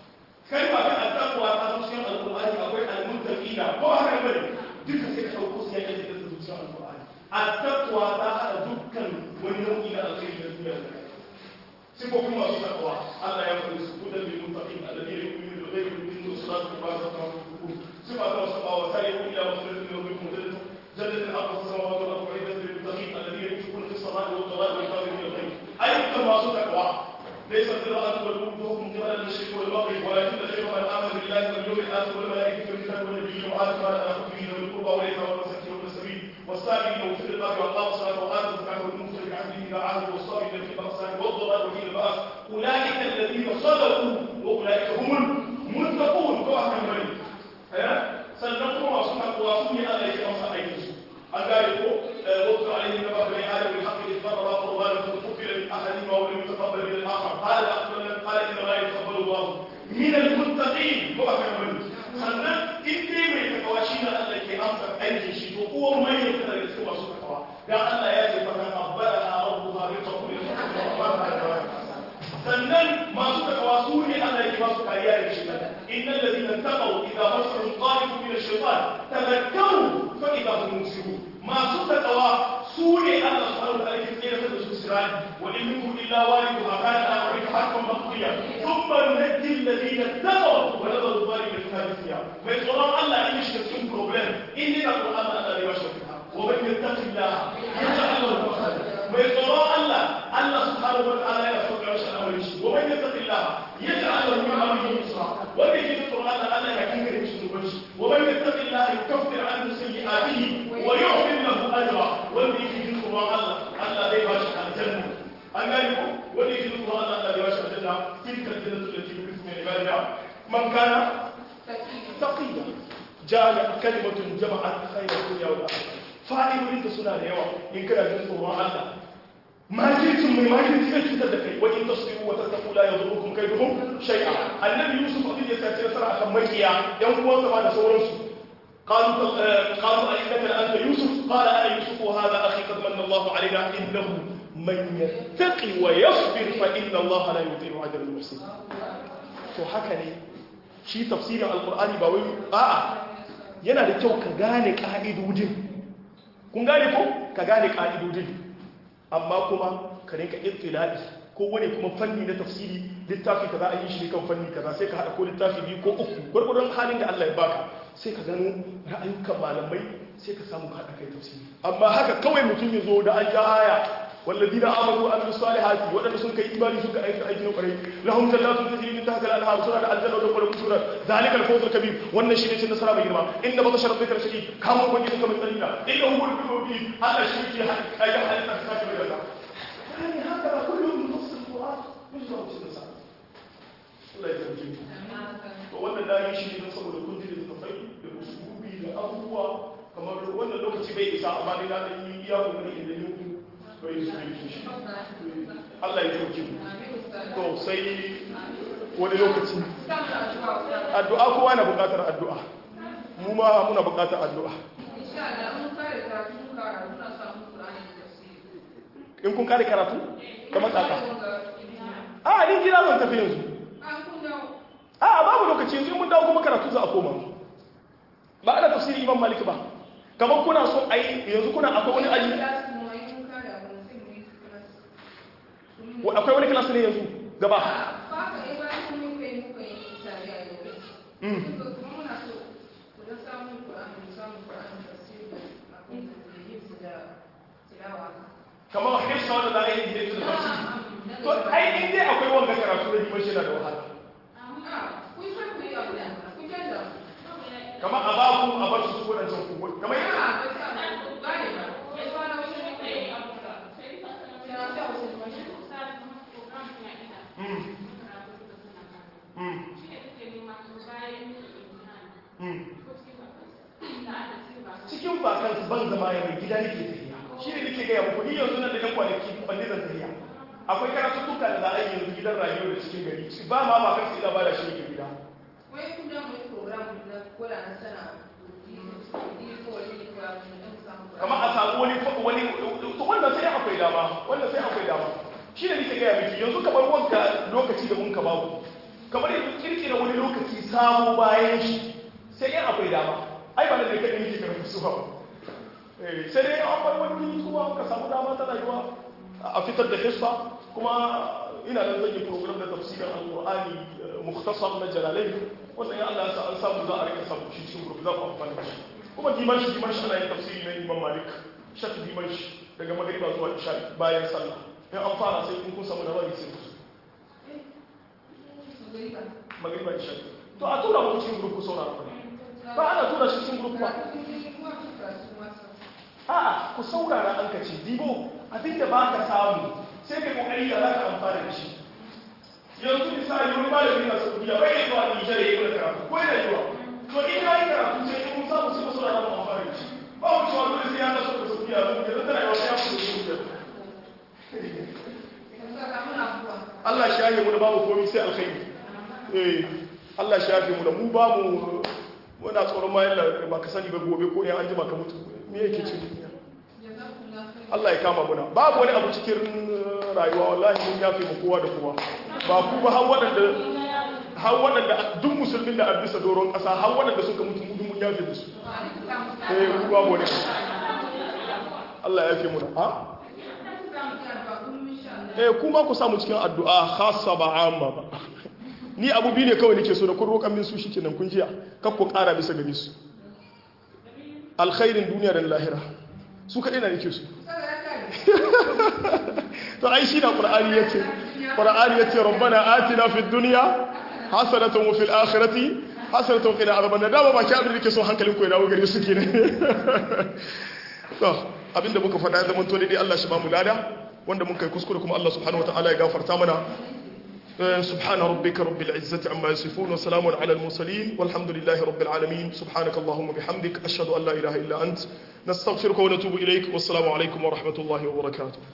kalma ta attaqwa ta zo cikin alqur'ani akwai almuttaqina ko haka bane duka sai ka dauko su yake da cikin alqur'ani attaqwa ta hada dukkan wani nau'i na alkhairi da duniya da sifofin masu taqwa Allah ya faɗi su kudan lil muttaqin alladhina yu'minuna bil ghaibi wa yuqimuna as-salata wa mimma razaqnahum sifa ta sab'a wa sari'u ila maghfiratin min rabbikum جنة أرض السماوات والأرض وعدة للمتقين الذين ينفقون في السراء والضراء والكاظمين الغيظ أي كما صدق ليس البر أن تولوا وجوهكم قبل المشرق والمغرب ولكن البر من آمن بالله واليوم الآخر والملائكة والكتاب والنبيين وآتى ما لا به ذوي القربى واليتامى والمساكين وابن السبيل والسائلين وفي الرقاب وأقام الصلاة وآتى الزكاة والمنفق بعهده إذا عهد والصابرين في البأساء والضراء وحين البأس أولئك الذين صدقوا وأولئك هم المتقون كما كان مريم sannan kuma masu takwa su ne Allah ya masa aikin su an gane ko wasu alaihi na ba bani adam bil haqqi isbara qurban fa tuqila min ahadin wa lam yutaqabbal min al-akhar qala aqbala qala inna la yataqabbalu Allah min al-muttaqin ko aka bani sannan in dai mai takawa shi ne Allah ke amsa aikin shi to uwan mai ne kada da su masu takawa dan Allah ya ce fa kan abbara rabbuha bi taqwil sannan masu takawa su ne Allah ya ba su kariya da shi innal ladina taqaw idza masahum ta'ifun min ash-shaytan tadhakkaru fa idza hum mubsirun masu takawa su ne Allah subhanahu wa ta'ala ke tsere da su sirani wa in minkum illa waliduha kana ala rabbika haqqan maqdiya thumma nunajji alladhina taqaw wa nadharu adh-dhalimina fiha jithiya mai tsoron Allah in shi cikin problem in ne da Qur'an Allah ya bashi fita wa man yattaqillah yaj'al lahu makhraja mai tsoron Allah Allah subhanahu wa ta'ala ya sauka shi al'amarin shi wa man yattaqillah yaj'al lahu min amrihi yusra wanda yake tsoron Allah Allah ya kinga da shi zuban shi wa man yattaqillah yukaffir anhu sayyi'atihi wa yu'min lahu ajra wanda yake tsoron Allah Allah zai ba shi aljanna an gani ko wanda yake tsoron Allah Allah zai ba shi aljanna tilka aljannatu allati yurithu min ibadina man kana taqiya jami'a kalimatun jama'at khayra dunya wal akhirah fa'idodin da suna da yawa in kana jin tsoron Allah makircin mai makirci zai cutar da kai wa in tasbiru wa tattaqu la yadurrukum kayduhum shay'a annabi yusuf abin da ya sace nasara akan makiya yan uwansa ma da sauransu قالوا قالوا أئنك لأنت يوسف قال أنا يوسف وهذا أخي قد من الله علينا إنه من يتقي ويصبر فإن الله لا يضيع أجر المحسنين to haka ne shi tafsirin alkur'ani ba wai a'a yana da kyau ka gane ka'idodin kun gane ko ka gane ka'idodin amma kuma ka rinka ittila'i ko wani kuma fanni na tafsiri littafi kaza an yi shi kan fanni kaza sai ka hada ko littafi biyu ko uku gurgurdan halin da Allah ya baka sai ka gano ra'ayukan malamai sai ka samu hada kai tafsiri amma haka kawai mutum ya zo da an ja aya والذين امنوا وعملوا الصالحات ودن سن كاي ايماني سن كاي ايكي نو قري لهم جنات تجري من تحتها الانهار سنة الجنة ودخول سورة ذلك الفوز الكبير wannan shine cin nasara mai girma inda baka sharar zikr shi kamun wani kuma tsanina inda hu wal bibi Allah shi ke ayyukan halitta ta kace da yani haka kullu min nafs alquran yuzra cin nasara Allah ya tabbata to wannan dai shi ne saboda kun ji da tafai da usulubi da abubuwa kamar wannan lokaci bai isa amma dai na da yi iya kokari inda yau bai su shi Allah ya tauki mu to sai wani lokaci addu'a kowa na buƙatar addu'a mu ma muna buƙatar addu'a in kun kare karatu kamar tsaka a ni gida zan tafi yanzu a babu lokaci yanzu mun dawo kuma karatu za a koma ba ana tafsiri imam malik ba kamar kuna so a yi yanzu kuna akwai wani aji akwai wani kilasi ne yanzu gaba kamar hifsa wanda za a yi gidan da tafsiri to ai in dai akwai wanga karatu da liman shi na da wahala kamar a baku a bar su su wadancan kuwa kamar cikin bakan ban zama ya mai gida nake tafiya shi ne nake gaya muku ni yanzu nan da yan kwanaki kwanne zan tafiya akwai karatu tuka da za a yi yanzu gidan rayuwa da cikin gari ba ma ba kan sai ba da shi nake gida wai kun da mai program na kola na sana kamar a samu wani wani to wannan sai akwai dama wannan sai akwai dama shi ne nake gaya miki yanzu kamar wanka lokaci da mun ka babu kamar yanzu kirkira wani lokaci samu bayan shi sai yin akwai dama ai ba da kai kaɗai yake karfi su ba sai dai an bar wani kuma ka samu dama ta rayuwa a fitar da hisba kuma ina da zan yi program da tafsirin alqur'ani mukhtasar na jalalai wannan ya Allah ya sa an samu za a rika samu shi cikin group za ku amfani da shi kuma dimashi dimashi ana yin tafsiri na Imam Malik shak dimashi daga magriba zuwa isha bayan sallah in an fara sai in kun samu da bari sai ku magriba isha to a tura mu cikin group ku saurara ba ana tura shi cikin group ba a'a ku saurara an kace dibo abinda ba ka samu sai ka kokari da za ka amfana da shi yanzu misali wani malami na saudiya bai yi zuwa nijar ya yi wani karatu ko yana yiwa to in ya yi karatu sai in mun samu sai mu saurara mu amfana da shi ba mu cewa dole sai ya taso da saudiya mun yanzu tana yawa ya fito da saudiya Allah shi yaye mu da babu komai sai alkhairi eh Allah shi yafe mu da mu ba mu muna tsoron ma yalla ba ka sani ba gobe ko ya an jima ka mutu me yake cikin Allah ya kama muna babu wani abu cikin rayuwa wallahi mun yafe mu kowa da kowa ba ku ba har waɗanda har waɗanda duk musulmin da a bisa doron ƙasa har waɗanda suka mutu mu mun yafe musu eh ku babu wani Allah ya yafe muna ha eh kuma ku samu cikin addu'a khassa ba amma ba ni abu biyu ne kawai nake so da kun roƙan min su shikenan kun jiya kar ku ƙara bisa gare su alkhairin duniya da lahira su kaɗai na nake su to ai shi na ƙur'ani ya ce ƙur'ani ya ce rabbana atina fi duniya hasanatan wa fil akhirati hasanatan wa qina adhaban nar dama ba ki abin da nake so hankalin ku ya dawo gare su kenan to abinda muka faɗa zaman to dai Allah shi ba mu lada wanda mun kai kuskure kuma Allah subhanahu wataala ya gafarta mana سبحان ربك رب العزة عما يصفون وسلام على المرسلين والحمد لله رب العالمين سبحانك اللهم وبحمدك أشهد أن لا إله إلا أنت نستغفرك ونتوب إليك والسلام عليكم ورحمة الله وبركاته